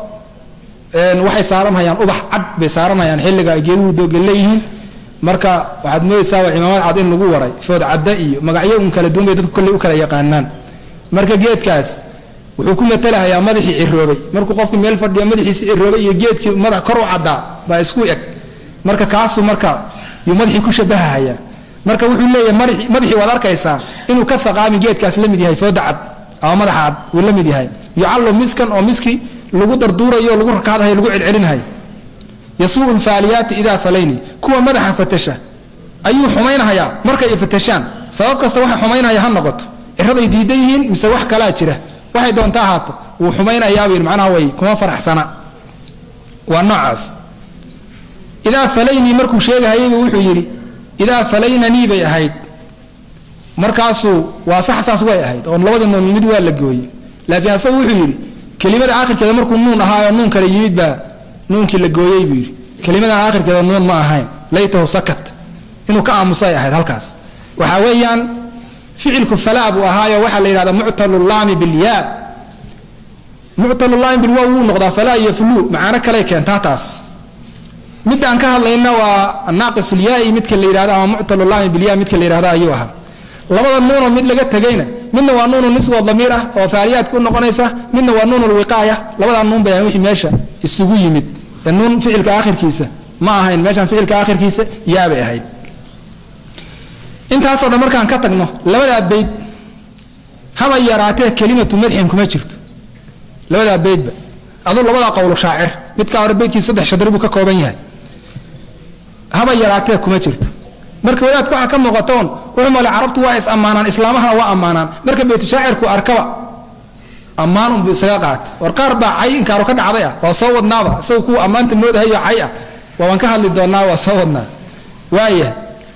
waxay saaranhayaan ubax cad bay saaranhayaan xilliga ay geeduhu dooga leeyihiin marka waxaad moodaysaa waa cimaamad cad in lagu waray food cadda iyo magacyo un kala duwan bay dadku kolley u kala yaqaanaan marka geedkaas wuxuu ku matalahayaa madaxii ciroobay markuu qofku meel fadhiyo madaxiisi ciroobay iyo geedkii madax kor u caddaa baa isku eg marka kaasuu marka yuu madaxii ku shabahahayaa marka wuxuu leeyahay madaxii waad arkaysaa inuu ka faqaami geedkaas la mid yahay fooda cad ama madaxa cad uu la mid yahay yucallu miskan oo miski lagu darduurayo lagu rakaadahay lagu celcelinahay yasuu lfaaliyaati idaa falayni kuwa madaxa fatasha ayuu xumaynahayaa markay fatashaan sabab kasta waxa xumaynaya ha noqoto ciraday diidan yihiin mise wax kalaa jira waxay doonta ahaato wuu xumaynayaabuu yidhi macnaha way kuma faraxsana waa noocaas idaa falaynii markuu sheegahayaybu wuxuu yidhi idaa falaynanii bay ahayd markaasuu waa sax saas way ahayd oo labadii nuun mid waa la gooye laakiin asagu wuxuu yidhi kelimada aakhirkeeda markuu nuun ahaayo nuun kale yimid baa nuunkii la gooyey buu yidhi kelimadan aakhirkeeda nuun ma ahayn laytahu sakat inuu ka aamusay ahayd halkaas waxaa weeyaan ficilku falaa buu ahaayo waxaa la yidhahdaa muctalulaami bilyaa muctalulaami bilwaa wuu noqdaa falaa iyo fulu macaano kaley keentaa taas midda aan ka hadlayna waa naaqisulyaai midka la yidhahdo ama muctalulaami bilyaa midka la yidhahdo ayuu ahaa labada nuunoo mid laga tegayna midna waa nuunu niswa damiir ah oo faaliyaadka u noqonaysa midna waa nuun lwiqaaya labadaa nuun bay ahayn wixii meesha isugu yimid ee nuun ficilka aakhirkiisa ma ahayn meeshaan ficilka aakhirkiisa yaabay ahayd intaasoo dhan markaan ka tagno labadaa bayd haba yaraatee kelimatu madxin kuma jirto labadaa baydba aduu labadaa qowlu shaacir midkaa hore baydkii saddex shadri buu ka kooban yahay haba yaraatee kuma jirto marka wadaadka waxaa ka muuqatoon wuxuu male carabtu waa is ammaanaan islaamahana waa ammaanaan marka baytu shaacirku arkaba ammaan unbuu isaga qaata war qaar baa cay inkaaru ka dhacday ah waa soo wadnaaba isaga kuwa ammaanta moodahayo cay ah waabaan ka hadli doonaa waa soo wadnaa waaya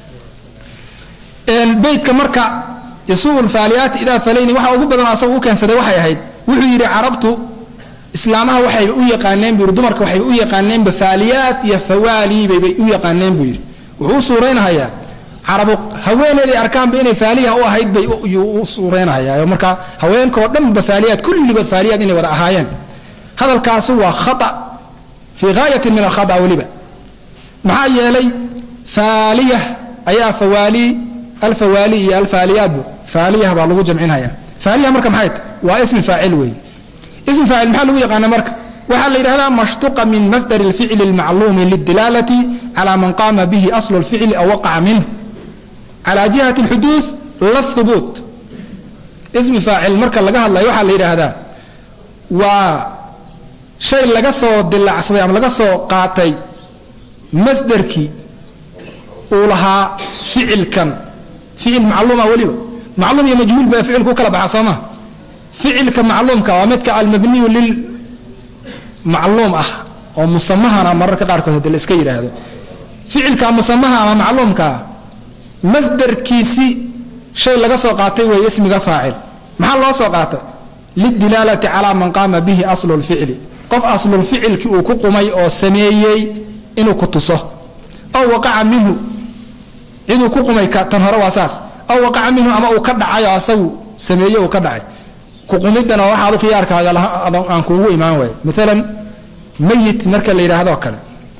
beydka marka yasuu lfaaliyaati idaa falayni waxa ugu badan asaga u keensaday waxay ahayd wuxuu yidhi carabtu islaamaha waxayba u yaqaaneen buu yidhi dumarka waxayba u yaqaaneenba faaliyaat iyo fawaali baybay u yaqaaneen buu yidhi wuxuu u suuraynahayaa carabu haweeneeday arkaanba inay faaliha u ahayd bay u suureynayaa markaa haweenkaoo dhanba faaliyaad kulligood faaliyaad inay wada ahaayeen hadalkaasi waa khata fii gaayatin min alkhata weliba maxaa yeelay faaliya ayaa fawaali alfawaali iyo alfaaliyaadbu faaliyaha baa lagu jamcinaya faaliyaha marka maxay tahy waa ismi faacil wey ismi faacil maxaa lagu yaqaana marka waxaa la yidhahdaa mashtuqa min masdar اlficli اlmacluumi lidilaalati calى man qaama bihi aslu اlficli aw waqaca minhu calى jihati اlxuduuث la hubuut ismi faacil marka laga hadlayo waxaa la yidhaahdaa waa shay laga soo dilaacsaday ama laga soo qaatay masderkii uu lahaa ficilkan ficil macluuma weliba macluum iyo majhuul ba ficilku u kala baxa soo maa ficilka macluumka waa midka almabniyu lil macluum ah oo musamahana mararka qaarkood hadii la iska yidhaahdo ficilka musamaha ama macluumkaa masderkiisi shay laga soo qaatay weeye ismiga faacil maxaa loo soo qaatay lidilaalati calaa man qaama bihi aslu lficli qof aslulficilki uu ku qumay oo sameeyey inuu ku tuso aw waqaca minhu ciduu ku qumay tan hore waa saas aw waqaca minhu ama uu ka dhacay oo asagu sameeye uu ka dhacay kuqumidana waxaa adu khiyaarkaaga aan kuugu imaan waay maalan mayit marka la yidhaahdo kale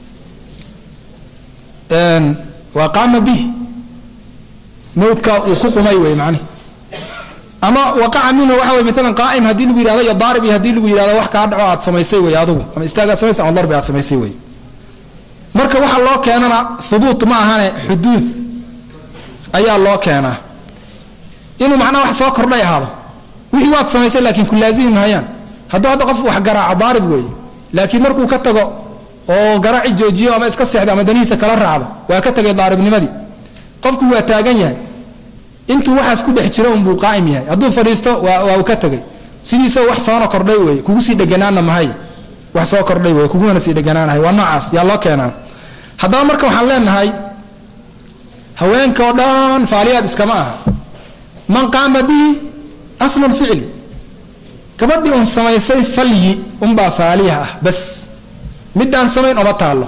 waa qaama bih mawdka uu ku qumay wey mani ama waqaca minhu waxa wey maalan qaa'im haddii lagu yihahdo iyo daarib iyo haddii lagu yihahdo wax kaa dhaco aad samaysay wey adugu ama istaag aad samaysay ama darbi aad samaysay wey marka waxa loo keenana hubuut ma ahane xuduud ayaa loo keenaa inuu macnaha wax soo kordhay ahaado wixii waad samaysay laakiin ku laazimi mahayaan hadduu hadda qof wax garaaco daarib weeye laakiin markuu ka tago oo garaaci joojiyo ama iska seexdo ama danihiisa kala raacdo waa ka tagay daaribnimadii qofku waa taagan yahay intuu waxaas ku dhex jiro unbuu qaa'im yahay hadduu fadhiisto waa uu ka tegay sidiisao wax soona kordhay weye kugu sii dheganaanna mahay wax soo kordhay weye kuguna sii dheganaanahay waa noocaas yaa loo keenaa haddaba marka waxaan leenahay haweenka oo dhan faaliyaad iskama aha man qaama bihi aslu lficli gabadhii un samaysay falyi unbaa faaliya ah bas midaan samayn oma taallo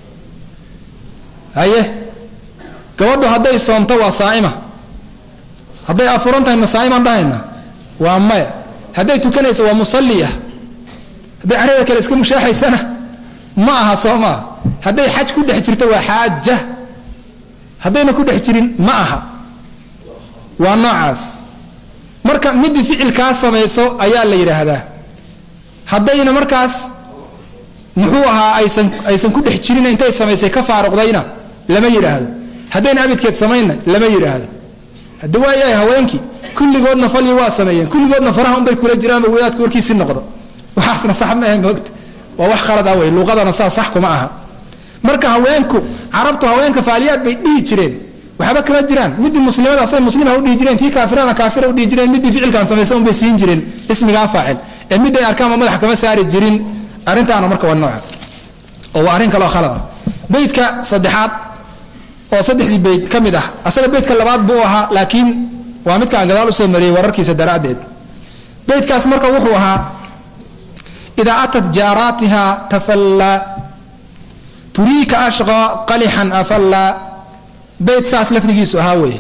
haye gabadhu hadday soonto waa saa'ima hadday afuran tahay ma saa'imaan dhahayna waa maya hadday tukanayso waa musalli ah hadday carada kale iska mushaaxaysana ma aha soo maaha hadday xaj ku dhex jirto waa xaaja haddayna ku dhex jirin ma aha waa noocaas marka midii ficilkaa samayso ayaa la yidhaahdaa haddayna markaas muxuu ahaa aysan aysan ku dhex jirin intay samaysay ka faaruqdayna lama yidhaahdo haddayna abidkeed samaynna lama yidhaahdo hadda waayahay haweenkii kulligoodna falyi waa sameeyeen kulligoodna faraha unbay kula jiraanba wadaadka warkiisii noqdo waxaasna sax ma ahe moogta waa wax khalad ah wey luuqadana saa sax kuma aha marka haweenku carabtu haweenka faaliyaad bay dhihi jireen waxba kama jiraan midii muslimada asay muslima udhihi jireen tii kaafirana kaafira udhihi jireen midii ficilkan samaysa unbay siin jireen ismigaa faacil ee miday arkaanba madax kama saari jirin arrintaana marka waa noocaas oo waa arrin kaloo khalad ah beydka saddexaad oo saddexdii beyd ka mid ah asaga beydka labaad buu ahaa laakiin waa midka aan gadaal usoo mariyey wararkiisa daraaddeed beydkaas marka wuxuu ahaa idaa atat jaaraatiha tafallaa turiika ashqa qalixan afallaa beyt saas lafdigiisu ahaa wey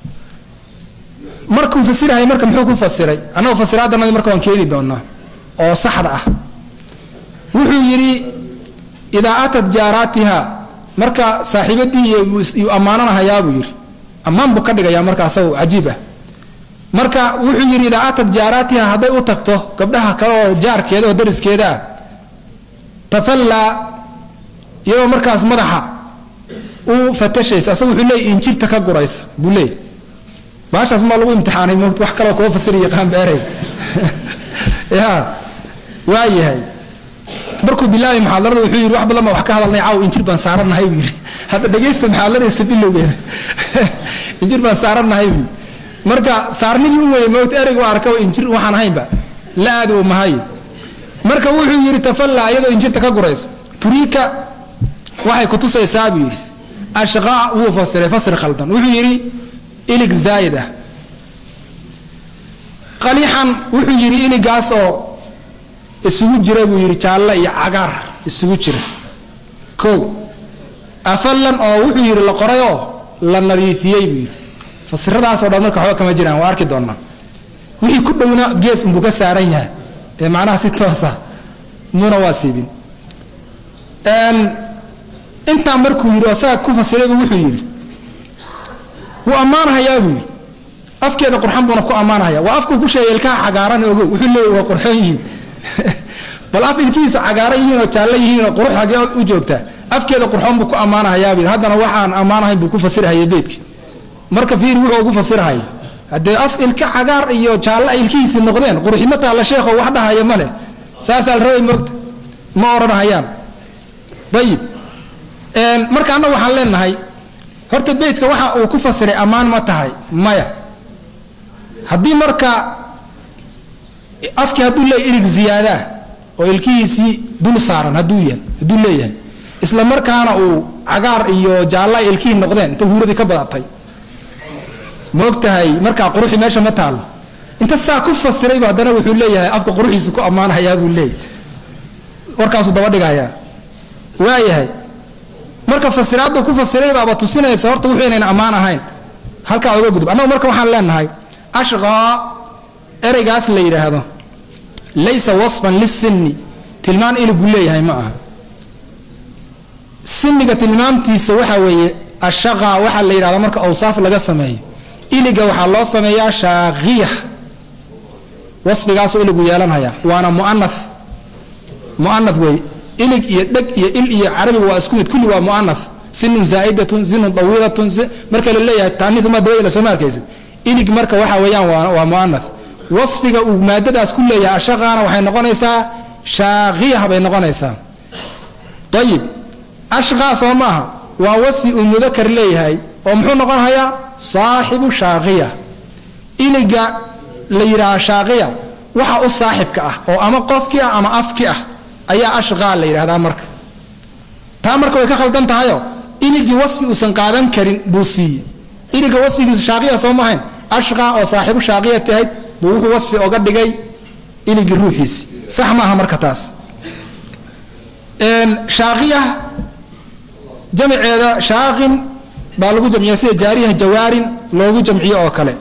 markuu fasirahay marka muxuu ku fasiray annagu fasiraaddanadi marka waan keeni doonaa oo saxda ah wuxuu yidhi idaa atat jaaraatiha marka saaxiibadii iyuu ammaananahayaa buu yidhi ammaan buu ka dhigayaa marka asagu cajiib ah marka wuxuu yidhi idaa atat jaaraatiha hadday u tagto gabdhaha kale oo jaarkeeda oo dariskeeda ah tafallaa iyadoo markaas madaxa u fatashaysa asagu wuxuu leeyay injirta ka guraysa buu leeyay baashaas maa lagu imtixaanay moot wax kaloo kuwa fasiri yaqaan beeray ya waa yahay markuu bilaabay muxaadarada wuxuu yidhi wax badan baa wax ka hadalnay caaw injir baan saarannahay buu yidhi hadda dhegaysta muxaadaradiisa bilowgeeda injir baan saarannahay buu marka saarnidii u weyay mowt ereygu arka injir waxaan ahaynba la aadi u mahay marka wuxuu yidhi tafallaa iyadoo injirta ka guraysa turiika waxay kutusaysaa buu yidhi ashqaa wuu fasiray fasri khaldan wuxuu yidhi ilig zaayid ah qalixan wuxuu yidhi iligaas oo isugu jira buu yidhi jaalle iyo cagaar isugu jira kow afallan oo wuxuu yidhi la qorayoo la nadiifiyey buu yidhi fasiradaasoo dhan marka waxba kama jiraan waa arki doonaa wixii ku dhowna gees unbuu ka saaran yahay ee macnaha si toosa muuna waa siibin intaa markuu yidhi oo saga ku fasiraybu wuxuu yidhi wuu ammaanahayaa buu yidhi afkeeda qurxan buuna ku ammaanahaya waa afkuu ku sheegay ilkaha cagaaran ogow wuxuu leeyahy waa qurxoon yihiin bal af ilkihiisu cagaaran yihiin oo jaallo yihiin oo qurux hagee u joogtaa afkeeda qurxoon buu ku ammaanahayaa buu yidhi haddana waxaan ammaanahayn buu ku fasirahaya beedki marka fiiri wuxuu ugu fasirahaya haddee af ilka cagaar iyo jaallo ay ilkihiisii noqdeen quruximo taalla sheekho wax dhahaya ma leh saasaa la rabay moogta ma odhanahayaan ayib marka annagu waxaan leenahay horta beydka waxa uu ku fasiray ammaan ma tahay maya haddii marka afkii hadduu leeyahy irig ziyaadaa oo ilkihiisii dul saaran hadduu yahay hadduu leeyahay isla markaana uu cagaar iyo jaallo ay ilkihii noqdeen inta huuradii ka badatay ma og tahay markaa quruxi meesha ma taalo inta saa ku fasiraybu haddana wuxuu leeyahay afka quruxiisu ku ammaanahayaa buu leeyahy warkaasuu daba dhigayaa waayahay marka fasiraaddu ku fasiray baaba tusinaysa horta wuxuu inayna ammaan ahayn halkaa oga gudub annagu marka waxaan leenahay ashqaa ereygaas la yidhaahdo laysa wasfan lisinni tilmaan iligu leeyahay ma aha siniga tilmaamtiisa waxaa weeye ashaqa waxaa la yidhahda marka awsaaf laga sameeyo iliga waxaa loo sameeyaa shaaqiya wasfigaasuu iligu yeelanhayaa waana muana muana wey ilig iyo dheg iyo il iyo carabiga waa isku mid kulli waa muana sinun zaa'idatun sinun dawiilatun marka la leeyahay taaniuma dabada lasoo arkaysid ilig marka waxa weeyaan waa muana wasfiga uu maadadaas ku leeyahay ashaqaana waxay noqonaysaa shaaqiya bay noqonaysaa ayib ashqaa soo maaha waa wasfi uu mudakar leeyahay oo muxuu noqonhayaa saaxibu shaaqiya iliga la yidhaaha shaaqiya waxa u saaxibka ah oo ama qofkii ah ama afki ah ayaa ashqaa la yidhahdaa marka taa marka way ka khaldan tahayo iligii wasfi uusan qaadan karin buu siiyey iliga wasfigiisu shaaqiya soo maahayn ashqaa oo saaxibu shaaqiya tahayd buu wuxuu wasfi oga dhigay iligii ruuxiisi sax maaha marka taas shaaqiya jamceeda shaaqin baa lagu jamciya sida jaariha jawaarin loogu jamciyo oo kale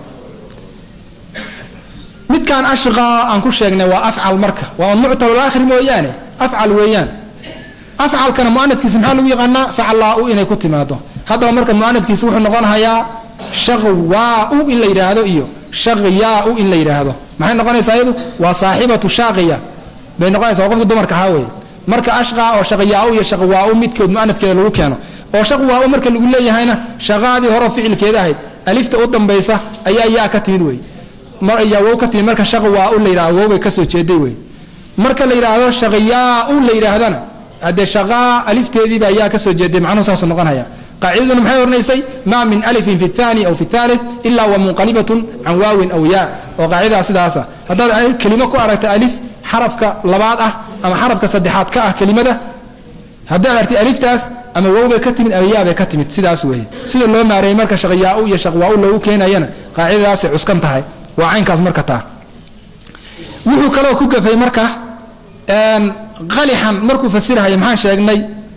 midkan ashqaa aan ku sheegnay waa afcal marka waa muctalulaakhir mooyaane afcal weeyaan afcalkana muanadkiisa maxaa lagu yaqaanaa faclaa-u inay ku timaado haddaba marka muanadkiisa wuxuu noqonahayaa shaqwaa-u in la yidhaahdo iyo shaqyaa-u in la yidhaahdo maxay noqonaysaa iyadu waa saaxibatu shaaqiya bay noqonaysa waa qofka dumarka ahaa wey marka ashqaa oo shaqyaa-u iyo shaqwaa-u midkood muanadkeeda lagu keeno oo shaqwaa-u marka lagu leeyahayna shaqaadii hore ficilkeeda ahayd alifta u dambaysa ayaa yaa ka timid wey yaa wow ka timid marka shaqwaa-u la yidhahdo wow bay kasoo jeeday wey marka la yidhaahdo shaqyaa-u la yidhaahdana haddee shaqaa alifteediibaa yaa kasoo jeeday macnuhu saasuu noqonaya qaacidaduna maxay oranaysay maa min alifin fi اthani aw fi اthalith ilaa wa munqalibatun can waawin aw yaa oo qaacidaa sidaasa haddaad kelimo ku aragta alif xarafka labaad ah ama xarafka saddexaad ka ah kelimada haddaad artay aliftaas ama wow bay ka timid ama yaa bay ka timid sidaas weeye sida loo maareeyey marka shaqyaa-u iyo shaqwaa-u loogu keenayana qaacidadaasay cuskan tahay waa caynkaas marka taa wuxuu kaloo ku gafay marka qalixan markuu fasirhaya maxaan sheegnay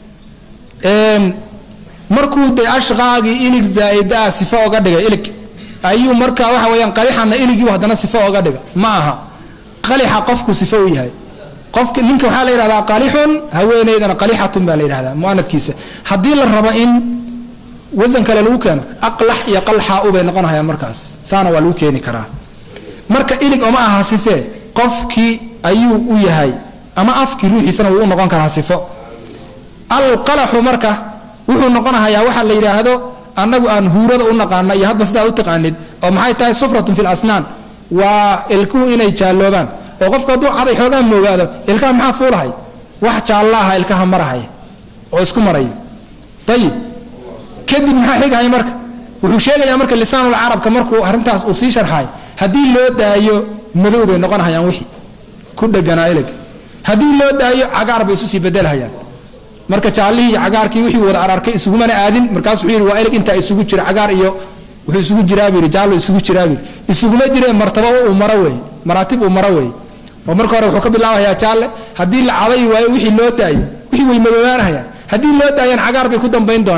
markuu de ashqaagii ilig zaa'idaa sifo oga dhigay ilig ayuu marka waxa weyaan qalixanna iligiibu haddana sifo oga dhiga ma aha qalixa qofku sifo u yahay qofka ninka waxaa la yidhahdaa qalixun haweeneydana qalixatun baa la yidhahdaa muanadkiisa haddii la rabo in wasan kale lagu keeno aqlax iyo qalxa ubay noqonhayaan markaas saana waa lagu keeni karaa marka ilig oma aha sifee qofkii ayuu u yahay ama afkii ruuxiisana wuu u noqon karaa sifo alqalaxu marka wuxuu noqonahayaa waxa la yidhaahdo annagu aan huurada u naqaana iyo hadba sidaa u taqaanid oo maxay tahay sufratun fi lasnaan waa ilkuhu inay jaalloobaan oo qofku hadduu caday xoogaa moogaado ilkaha maxaa fuulahay wax jaallaaha ilkaha marahaya oo isku marayo ayib kadib maxaa xigahaya marka wuxuu sheegayaa marka lisaanul carabka markuu arrintaas uu sii sharxay haddii loo daayo madow bay noqonahayaan wixii ku dheganaa ilig haddii loo daayo cagaar bay isu sii bedelhayaan marka jaallihii iyo cagaarkii wixii wada ararkay isugumana aadin markaas wuxuu yidhi waa ilig intaa isugu jira cagaar iyo wuxuu isugu jiraa buu yidhi jaallo isugu jiraa buu yidhi isuguma jiree martabo uu maro weeye maraatib uu maro weeye oo marka hore wuxuu ka bilaabayaa jaalle haddii la caday waayo wixii loo daayo wixii way madoobaanahayaan haddii loo daayaan cagaar bay ku dambayn doonaan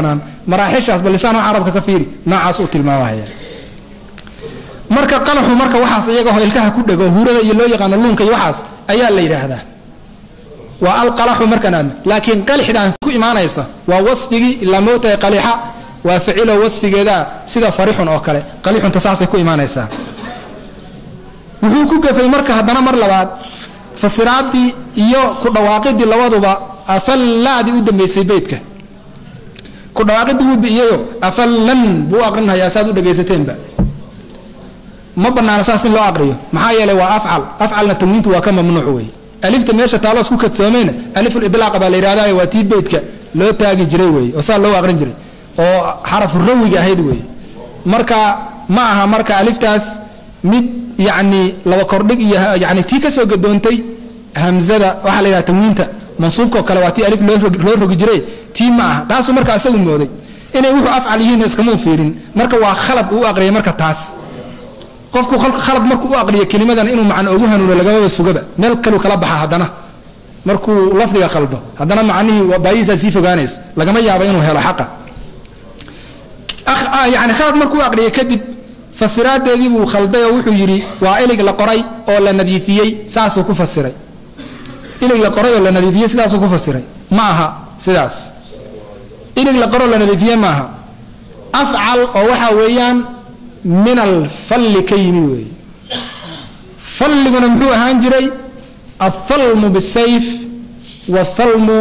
maraaxishaas bal lisaanu carabka ka fiiri noocaas uu tilmaamaya marka qalaxu marka waxaas iyagaho ilkaha ku dhego huurada iyo loo yaqaano luunka iyo waxaas ayaa la yidhaahdaa waa alqalaxu markaan aadno laakiin qalixdaan ku imaanaysa waa wasfigii ilaa moogtahay qalixa waa ficilo wasfigeeda sida farixun oo kale qalixunta saasay ku imaanaysaa wuxuu ku gafay marka haddana mar labaad fasiraadii iyo ku dhawaaqidii labaduba afallaadii u dambeysay beydka ku dhawaaqidii wuu bi'iyayo afallan buu u aqrinhayaa saad u dhegaysateenba ma banaana saas in loo aqriyo maxaa yeelay waa afcal afcalna tanwiintu waa ka mamnuuc wey alifta meesha taalo isku kadsoomayna alifulidlaaqa baa la yidhahdaa waa tii beydka loo taagi jiray wey oo saa loo aqrin jiray oo xarafu rawiga ahayd wey marka ma aha marka aliftaas mid yacni laba kordhig iyo yani tii kasoo gadoontay hamzada waxaa la yidhaha tanwiinta mansuubka oo kale waa tii alif loo rogi jiray tii ma aha taasuu marka asagu mooday inay wuxuu afcal yihiin iskamuu fiirin marka waa khalad uu aqriyay marka taas qofku khalad markuu u aqriyo kelimadan inuu macno ugu hanuuno lagamaba sugaba meel kaluu kala baxa haddana markuu lafdiga khaldo haddana macnihii baayihiisaa sii fogaanaysa lagama yaabo inuu helo xaqa yani khalad markuu u aqriyay kadib fasiraadeedii buu khalday oo wuxuu yidhi waa ilig la qoray oo la nadiifiyey saasuu ku fasiray ilig la qoray oo la nadiifiyey sidaasuu ku fasiray ma aha sidaas ilig la qoroo la nadiifiyey ma aha afcal oo waxaa weeyaan min alfalli ka yimi weeye falliguna muxuu ahaan jiray althalmu bisayf wathalmu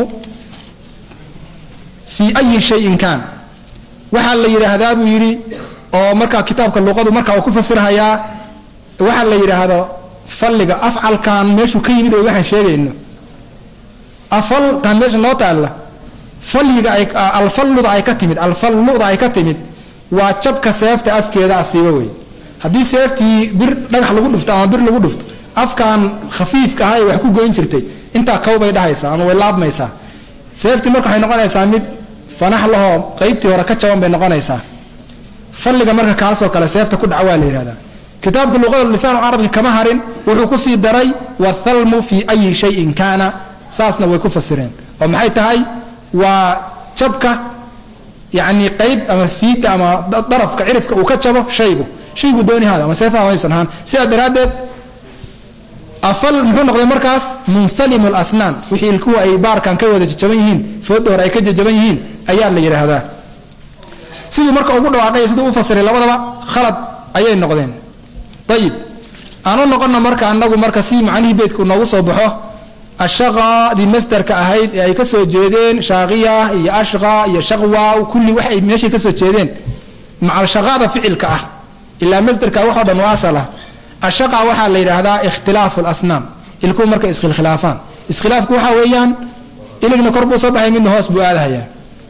fii ayi shayin kaan waxaa la yidhaahdaa buu yidhi oo markaa kitaabka luqadu markaa uu ku fasirhayaa waxaa la yidhaahdo falliga afcalkan meeshuu ka yimid oo waxaan sheegayno afaltan meesha noo taalla falliga ay alfalluda ay ka timid alfalluda ay ka timid waa jabka seefta afkeeda asiiba wey haddii seeftii bir dhagax lagu dhufto ama bir lagu dhufto afkan khafiifka aha ay wax ku goyn jirtay intaa kawbay dhahaysaa ama way laabmaysaa seeftii marka waxay noqonaysaa mid fanax lahoo qeybtii hore ka jaban bay noqonaysaa falliga marka kaasoo kale seefta ku dhaca waa la yihahdaa kitaabka luqada lisaanu carabka kama harin wuxuu kusii daray wathalmu fii ayi shayin kaana saasna way ku fasireen oo maxay tahay waa jabka yani qayb ama fiida ama darafka cirifka uu ka jabo shaygu shaygu doonihaada ama seefaha haysan ahaan sidaa daraaddeed afal muxuu noqday markaas munfalimu lasnaan wixii ilkuwa ay baarkan ka wada jajaban yihiin fooda hore ay ka jajaban yihiin ayaa la yidhaahdaa siduu marka ugu dhawaaqay siduu u fasiray labadaba khalad ayay noqdeen ayib aan u noqono marka anagu marka si macnihii beydku noogu soo baxo ashaqadii masderka ahayd ee ay kasoo jeedeen shaaqiya iyo ashqa iyo shaqwa kulli waxay meeshay kasoo jeedeen macal shaqada ficilka ah ilaa masderka waxoo dhan u asal ah ashaqa waxaa la yidhaahdaa ikhtilaafu lasnaam ilkuhu markay iskhilkhilaafaan iskhilaafku waxaa weeyaan iligna kor buu soo baxay midna hoos buu aadahayaa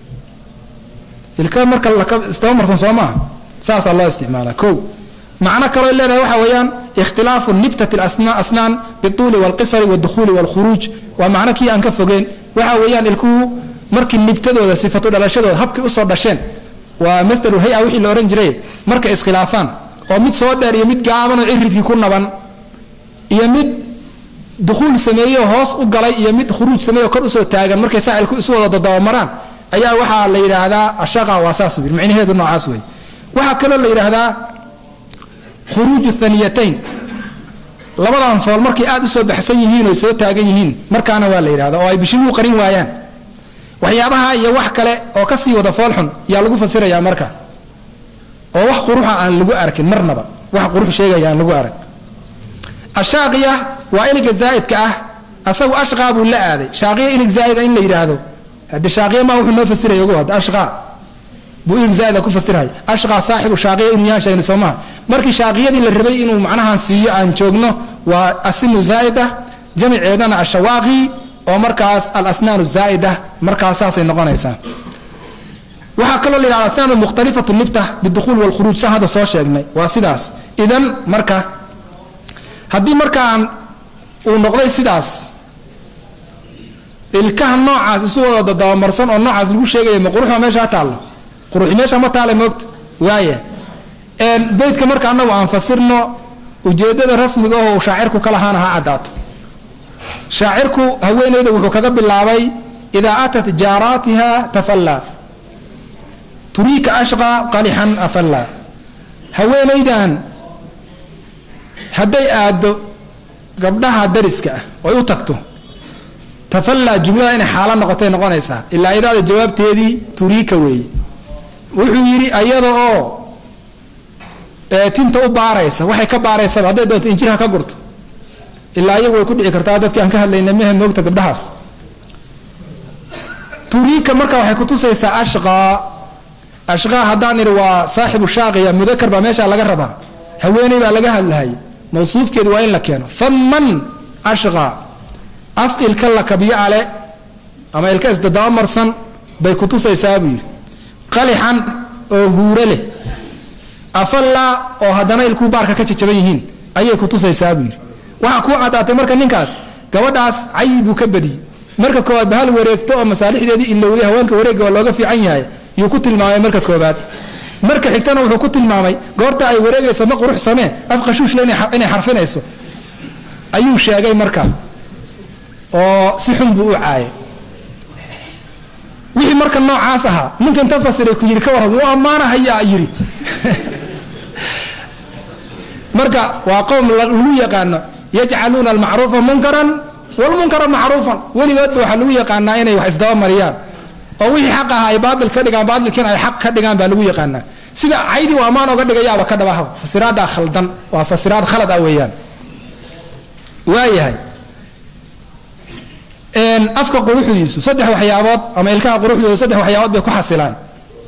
ilka marka istaba marsan soo maaha saasaa loo isticmaala ko macno kaloo leedahay waxaa weeyaan ikhtilaafu nibtati asnaan bituuli walqisari waduhuuli walkhuruuj waa macno kii aan ka fogeen waxa weeyaan ilkuhu markii nibtadooda sifatu dhalashadooda habkay usoo dhasheen waa masdaru hay-a wixii la odhan jiray markay iskhilaafaan oo mid soo dheer iyo mid gaaban oo ciridkii ku naban iyo mid dukhuul sameeyeoo hoos u galay iyo mid khuruuj sameeyo kor usoo taagan markay saa ilku isu wada dadabamaraan ayaa waxaa la yidhaahdaa ashaqa waa saas wir micnaheedu noocaas wey waxaa kaloo la yidhaahdaa khuruuju thaniyatayn labadan fool markay aada usoo baxsan yihiin oy soo taagan yihiin markaana waa la yidhahda oo ay bishimuhu qarin waayaan waxyaabaha iyo wax kale oo kasii wada foolxun yaa lagu fasirayaa marka oo wax quruxa aan lagu arkin marnaba wax qurux sheegaya aan lagu arag ashaaqiya waa iliga zaa'idka ah asagu ashqaa buu la aaday shaaqiya ilig zaa'ida in la yidhaahdo hadde shaaqiya maa wuxuu noo fasiraya ogo hadda ashqaa buu ilig zaa'ida ku fasirhay ashqaa saaxibu shaaqiya inuu yahan sheegna soo maha markii shaaqiyadii la rabay inuu macnahan siiyo aan joogno waa asinu zaa'ida jamiceedana ashawaaqi oo markaas alasnaanu zaa'ida markaas saasay noqonaysaa waxaa kaloo la yidhahda asnaanu mukhtalifatu nibta bidukhuul walkhuruuj saan hadda soo sheegnay waa sidaas idan marka haddii markaan uu noqday sidaas ilkaha noocaas isu wada dadabamarsan oo noocaas lagu sheegaya ma quruxma meesha ha taallo quruxi meesha ma taale moogta waaya beydka marka anagu aan fasirno ujeedada rasmiga oo shaacirku ka lahaana ha caddaato shaacirku haweeneyda wuxuu kaga bilaabay idaa atat jaaraatiha tafallaa turiika ashqaa qalixan afalla haweenaydan hadday aaddo gabdhaha dariska ah oy u tagto tafallaa jumlada inay xaalo noqotay noqonaysaa ilaa idaada jawaabteedii turiika weeye wuxuu yidhi ayada oo tinta u baaraysa waxay ka baaraysaba hadday doonto injirha ka gurto ilaa iyagu way ku dhici kartaa dadkii aan ka hadlayna mehe moogta gabdhahaas turiika marka waxay kutusaysaa ashqaa ashqaa haddaan idhi waa saaxibu shaaqiya mudakar baa meeshaa laga rabaa haweeney baa laga hadlahay mawsuufkeedu waa in la keeno faman ashqaa af ilka la kabyo ale ama ilka isdadaba marsan bay kutusaysaa buu yidhi qalixan oo huuro leh afallaa oo haddana ilkuu baarka ka jajaban yihiin ayay kutusaysaa buu yidhi waxaa kuu caddaatay marka ninkaas gabadhaas cayi buu ka badiyey marka koowaad bahal wareegto oo masaalixdeedii ilowday haweenka wareegga waa looga fiican yahay yuu ku tilmaamay marka koobaad marka xigtana wuxuu ku tilmaamay goorta ay wareegayso ma qurux samee af qashuushle inay xarfinayso ayuu sheegay marka oo si xun buu u caayay wixii marka noocaas ahaa ninkan ta fasiray ku yidhi ka warram wuu ammaanahayaa yidhi marka waa qowm lagu yaqaano yajcaluuna almacruufa munkaran walmunkara macruufan weligoodba waxaa lagu yaqaanaa inay wax isdaba mariyaan oo wixii xaq aha ay baail ka dhigaan baailkiina ay xaq ka dhigaan baa lagu yaqaanaa sida caydii u ammaan oga dhigayaaba ka dhabahaba fasiraadaa khaldan waa fasiraad khalad ah weeyaan waayahay afka quruxdiisu saddex waxyaabood ama ilkaha quruxdooda saddex waxyaabood bay ku xasilaan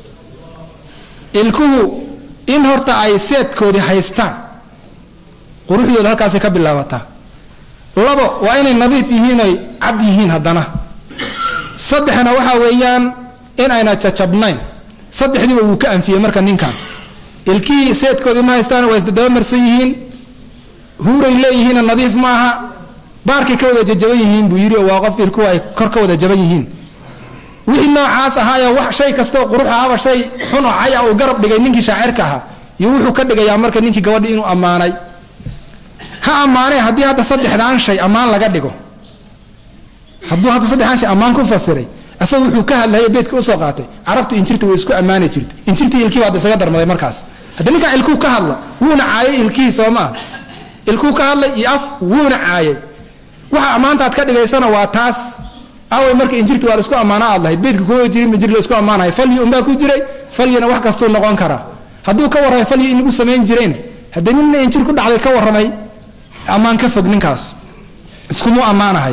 ilkuhu in horta ay seedkoodii haystaan quruxdooda halkaasay ka bilaabataa labo waa inay nadiif yihiin oy cad yihiin haddana saddexna waxaa weeyaan in ayna jajabnayn saddexdiiba wuu ka anfiyey marka ninkan ilkihii seedkoodii ma haystaan waa isdadabamarsan yihiin huuray leeyihiinna nadiif ma aha baarkay ka wada jajaban yihiin buu yidhi oo waa qof ilkuhu ay kor ka wada jaban yihiin wixii noocaas ahaayo wax shay kastaoo qurux ahaba shay xun oo caya uu garab dhigay ninkii shaacirka ahaa iyo wuxuu ka dhigayaa marka ninkii gabadhi inuu ammaanay ha ammaanee haddii hadda saddexdaan shay ammaan laga dhigo hadduu hadda saddexdaan shay ammaan ku fasiray asaga wuxuu ka hadlayo beedka usoo qaatay carabtu injirta way isku ammaani jirta injirtii ilkii baa isaga darmaday markaas hadda ninkaa ilkuu ka hadla wuuna caayay ilkihii soo maa ilkuu ka hadlay iyo af wuuna caayay waxa ammaantaad ka dhigaysana waa taas away marka injirti waa la isku ammaana aad lahayd beedka kuma jirin injir la isku ammaanahay falyi unbaa ku jiray falyina wax kastuu noqon karaa hadduu ka warramay falyi in lagu samayn jirayna haddii ninna injir ku dhacday ka warramay ammaan ka fog ninkaas iskumu ammaanahay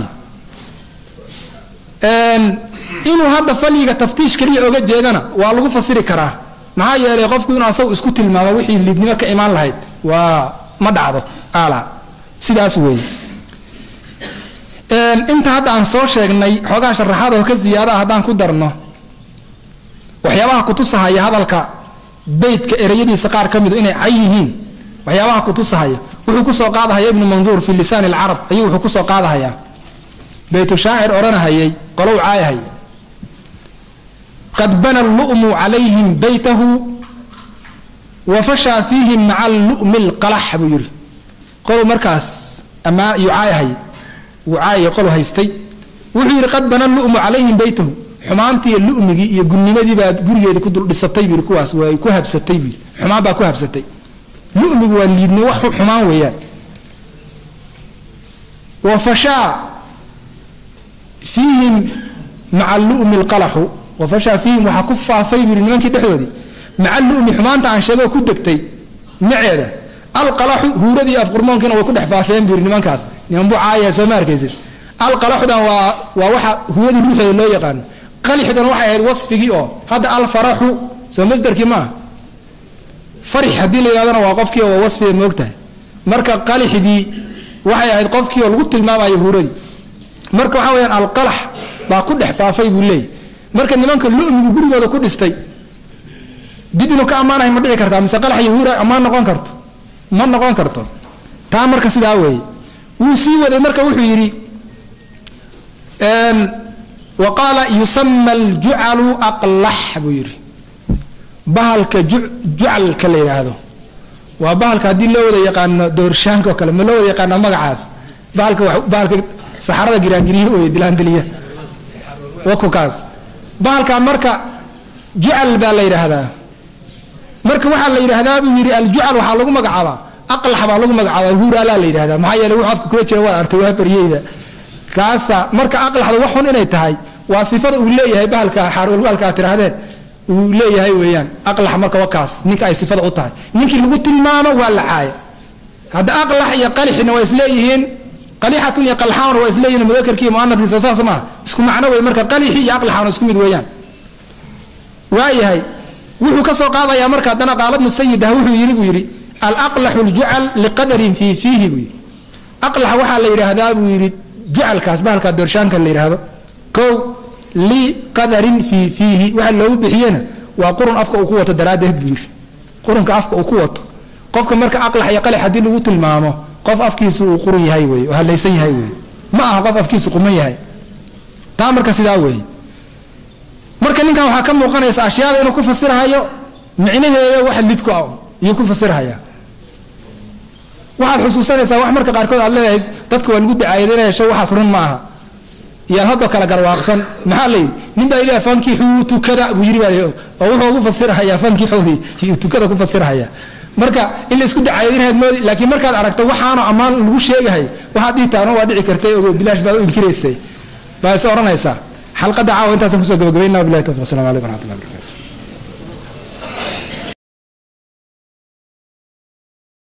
inuu hadda falyiga taftiish keliya oga jeedana waa lagu fasiri karaa maxaa yeelay qofku inuu asagu isku tilmaamo wixii liidnimo ka imaan lahayd waa ma dhacdo ala sidaas weeye inta hadda aan soo sheegnay xoogaha sharaxaad oo ka ziyaadaha haddaan ku darno waxyaabaha kutusahaya hadalka beytka ereyadiisa qaar ka midu inay cay yihiin waxyaabaha kutusahaya wuxuu kusoo qaadahaya ibnu manduur fi lisaan alcarab ayuu wuxuu kusoo qaadahayaa beytu shaacir odhanahayay qolow caayahaya qad bana allu'mu calayhim beytahu wa fashaa fiihim maca allu'mi alqalax buu yidhi qolow markaas ammaan iyuu caayahaya wuu caayay qolow haystay wuxuu yidhi qad bana allu'mu calayhim beytahu xumaantiiyo lu'migii iyo gudnimadii baa gurigeedii ku dul dhisatay buu yidhi kuwaas way ku habsatay buu yidhi xumaan baa ku habsatay lu'migu waa liidni wax xumaan weeyaan wa fashaa fiihim maca lu'mi alqalaxu wa fashaa fiihim waxaa ku faafay buu yidhi nimankii dhexdoodii maca lu'mi xumaanta aan sheegoo ku degtay maceeda alqalaxu huuradii afqurmoonkiina way ku dhex faafeen buu yidhi nimankaas niman buu caayaya soo ma arkaysid alqalaxudan waa waa waxa huuradii ruuxeeda loo yaqaano qalixdan waxay ahayd wasfigii oo hadda alfaraxu soo masdarkii maaha farix haddii la yidhahdana waa qofkii oo waa wasfiga moogtahay marka qalixdii waxay ahayd qofkii oo lagu tilmaamayo huuradii marka waxaa weyaan alqalax baa ku dhex faafay buu leeyay marka nimanka lu'migu gurigooda ku dhistay dib inuu ka ammaanahay ma dhici kartaa mise qalax iyo huura ammaan noqon karto ma noqon karto taa marka sidaa weeye wuu sii waday marka wuxuu yidhi wa qaala yusama aljucalu aqlax buu yidhi bahalka jucalka la yidhaahdo waa bahalka haddii loo wada yaqaano doorshaanka oo kale ma loo wada yaqaano magacaas bahalka bahalka saxarada giraangiriya wey dilaandiliya wakukaas bahalka marka jucal baa la yidhaahdaa marka waxaa la yidhaahdaa buu yidhi aljucal waxaa lagu magacaabaa aqlax baa lagu magacaabaa huuraalaa la yidhahdaa maxaa yeele wuxuu afka kula jira waa artay waa baryeyda kaasa marka aqlaxda wax xun inay tahay waa sifada uu leeyahay bahalka xaarwalwaalka aad tidhaahdeen uu leeyahay weeyaan aqlax marka waa kaas ninka ay sifada u tahay ninkii lagu tilmaamo waa la caaya hadda aqlax iyo qalixina waa isleeyihiin qalixatun iyo qalxaana waa isleeyihiin mudakarkii muanadkiisa saas maaha isku macno wey marka qalixi iyo aqlaxaana isku mid weeyaan waayahay wuxuu ka soo qaadayaa marka haddana qaalad musayid ah wuxuu yidhi buu yidhi alaqlaxu ljucal liqadarin fii fiihi buu yidhi aqlax waxaa la yidhaahdaa buu yidhi jucalkaas bahalkaa doorshaanka la yidhaahdo kow liqadarin fii fiihi waxa loogu bixiyena waa qurun afka uu ku wato daraaddeed buu yidhi qurunka afka uu ku wato qofka marka aqlax iyo qalix haddii lagu tilmaamo qof afkiisu uu qurun yahay wey oo halaysan yahay wey ma aha qof afkiisu quman yahay taa marka sidaa weeye marka ninkan waxaa ka muuqanaysa ashyaada inuu ku fasirhayo micnaheeda wax lidku ah iyuu ku fasirhayaa waxaad xusuusanaysaa wax marka qaarkood aad leedahay dadka waa lagu dacaayadinaya shay waxaas run ma aha iyaan haddoo kale garwaaqsan maxaa la yidhi nin baa yidhi fankixuu tukada buu yidhi baa oo wuxuu ugu fasirhayaa fankixoodii iyuu tukada ku fasirhayaa marka in la isku dacaayadinahayd moodi laakiin markaad aragto waxaana ammaan lagu sheegahay waxaad dhihi taano waa dhici kartay ogo bilaash baad u inkiraysay baa is odhanaysaa xalqadda caawa intaasaan kusoo gabagabaynaa bilahi tawfiq assalamu calaykum waraxmatullahi barakatu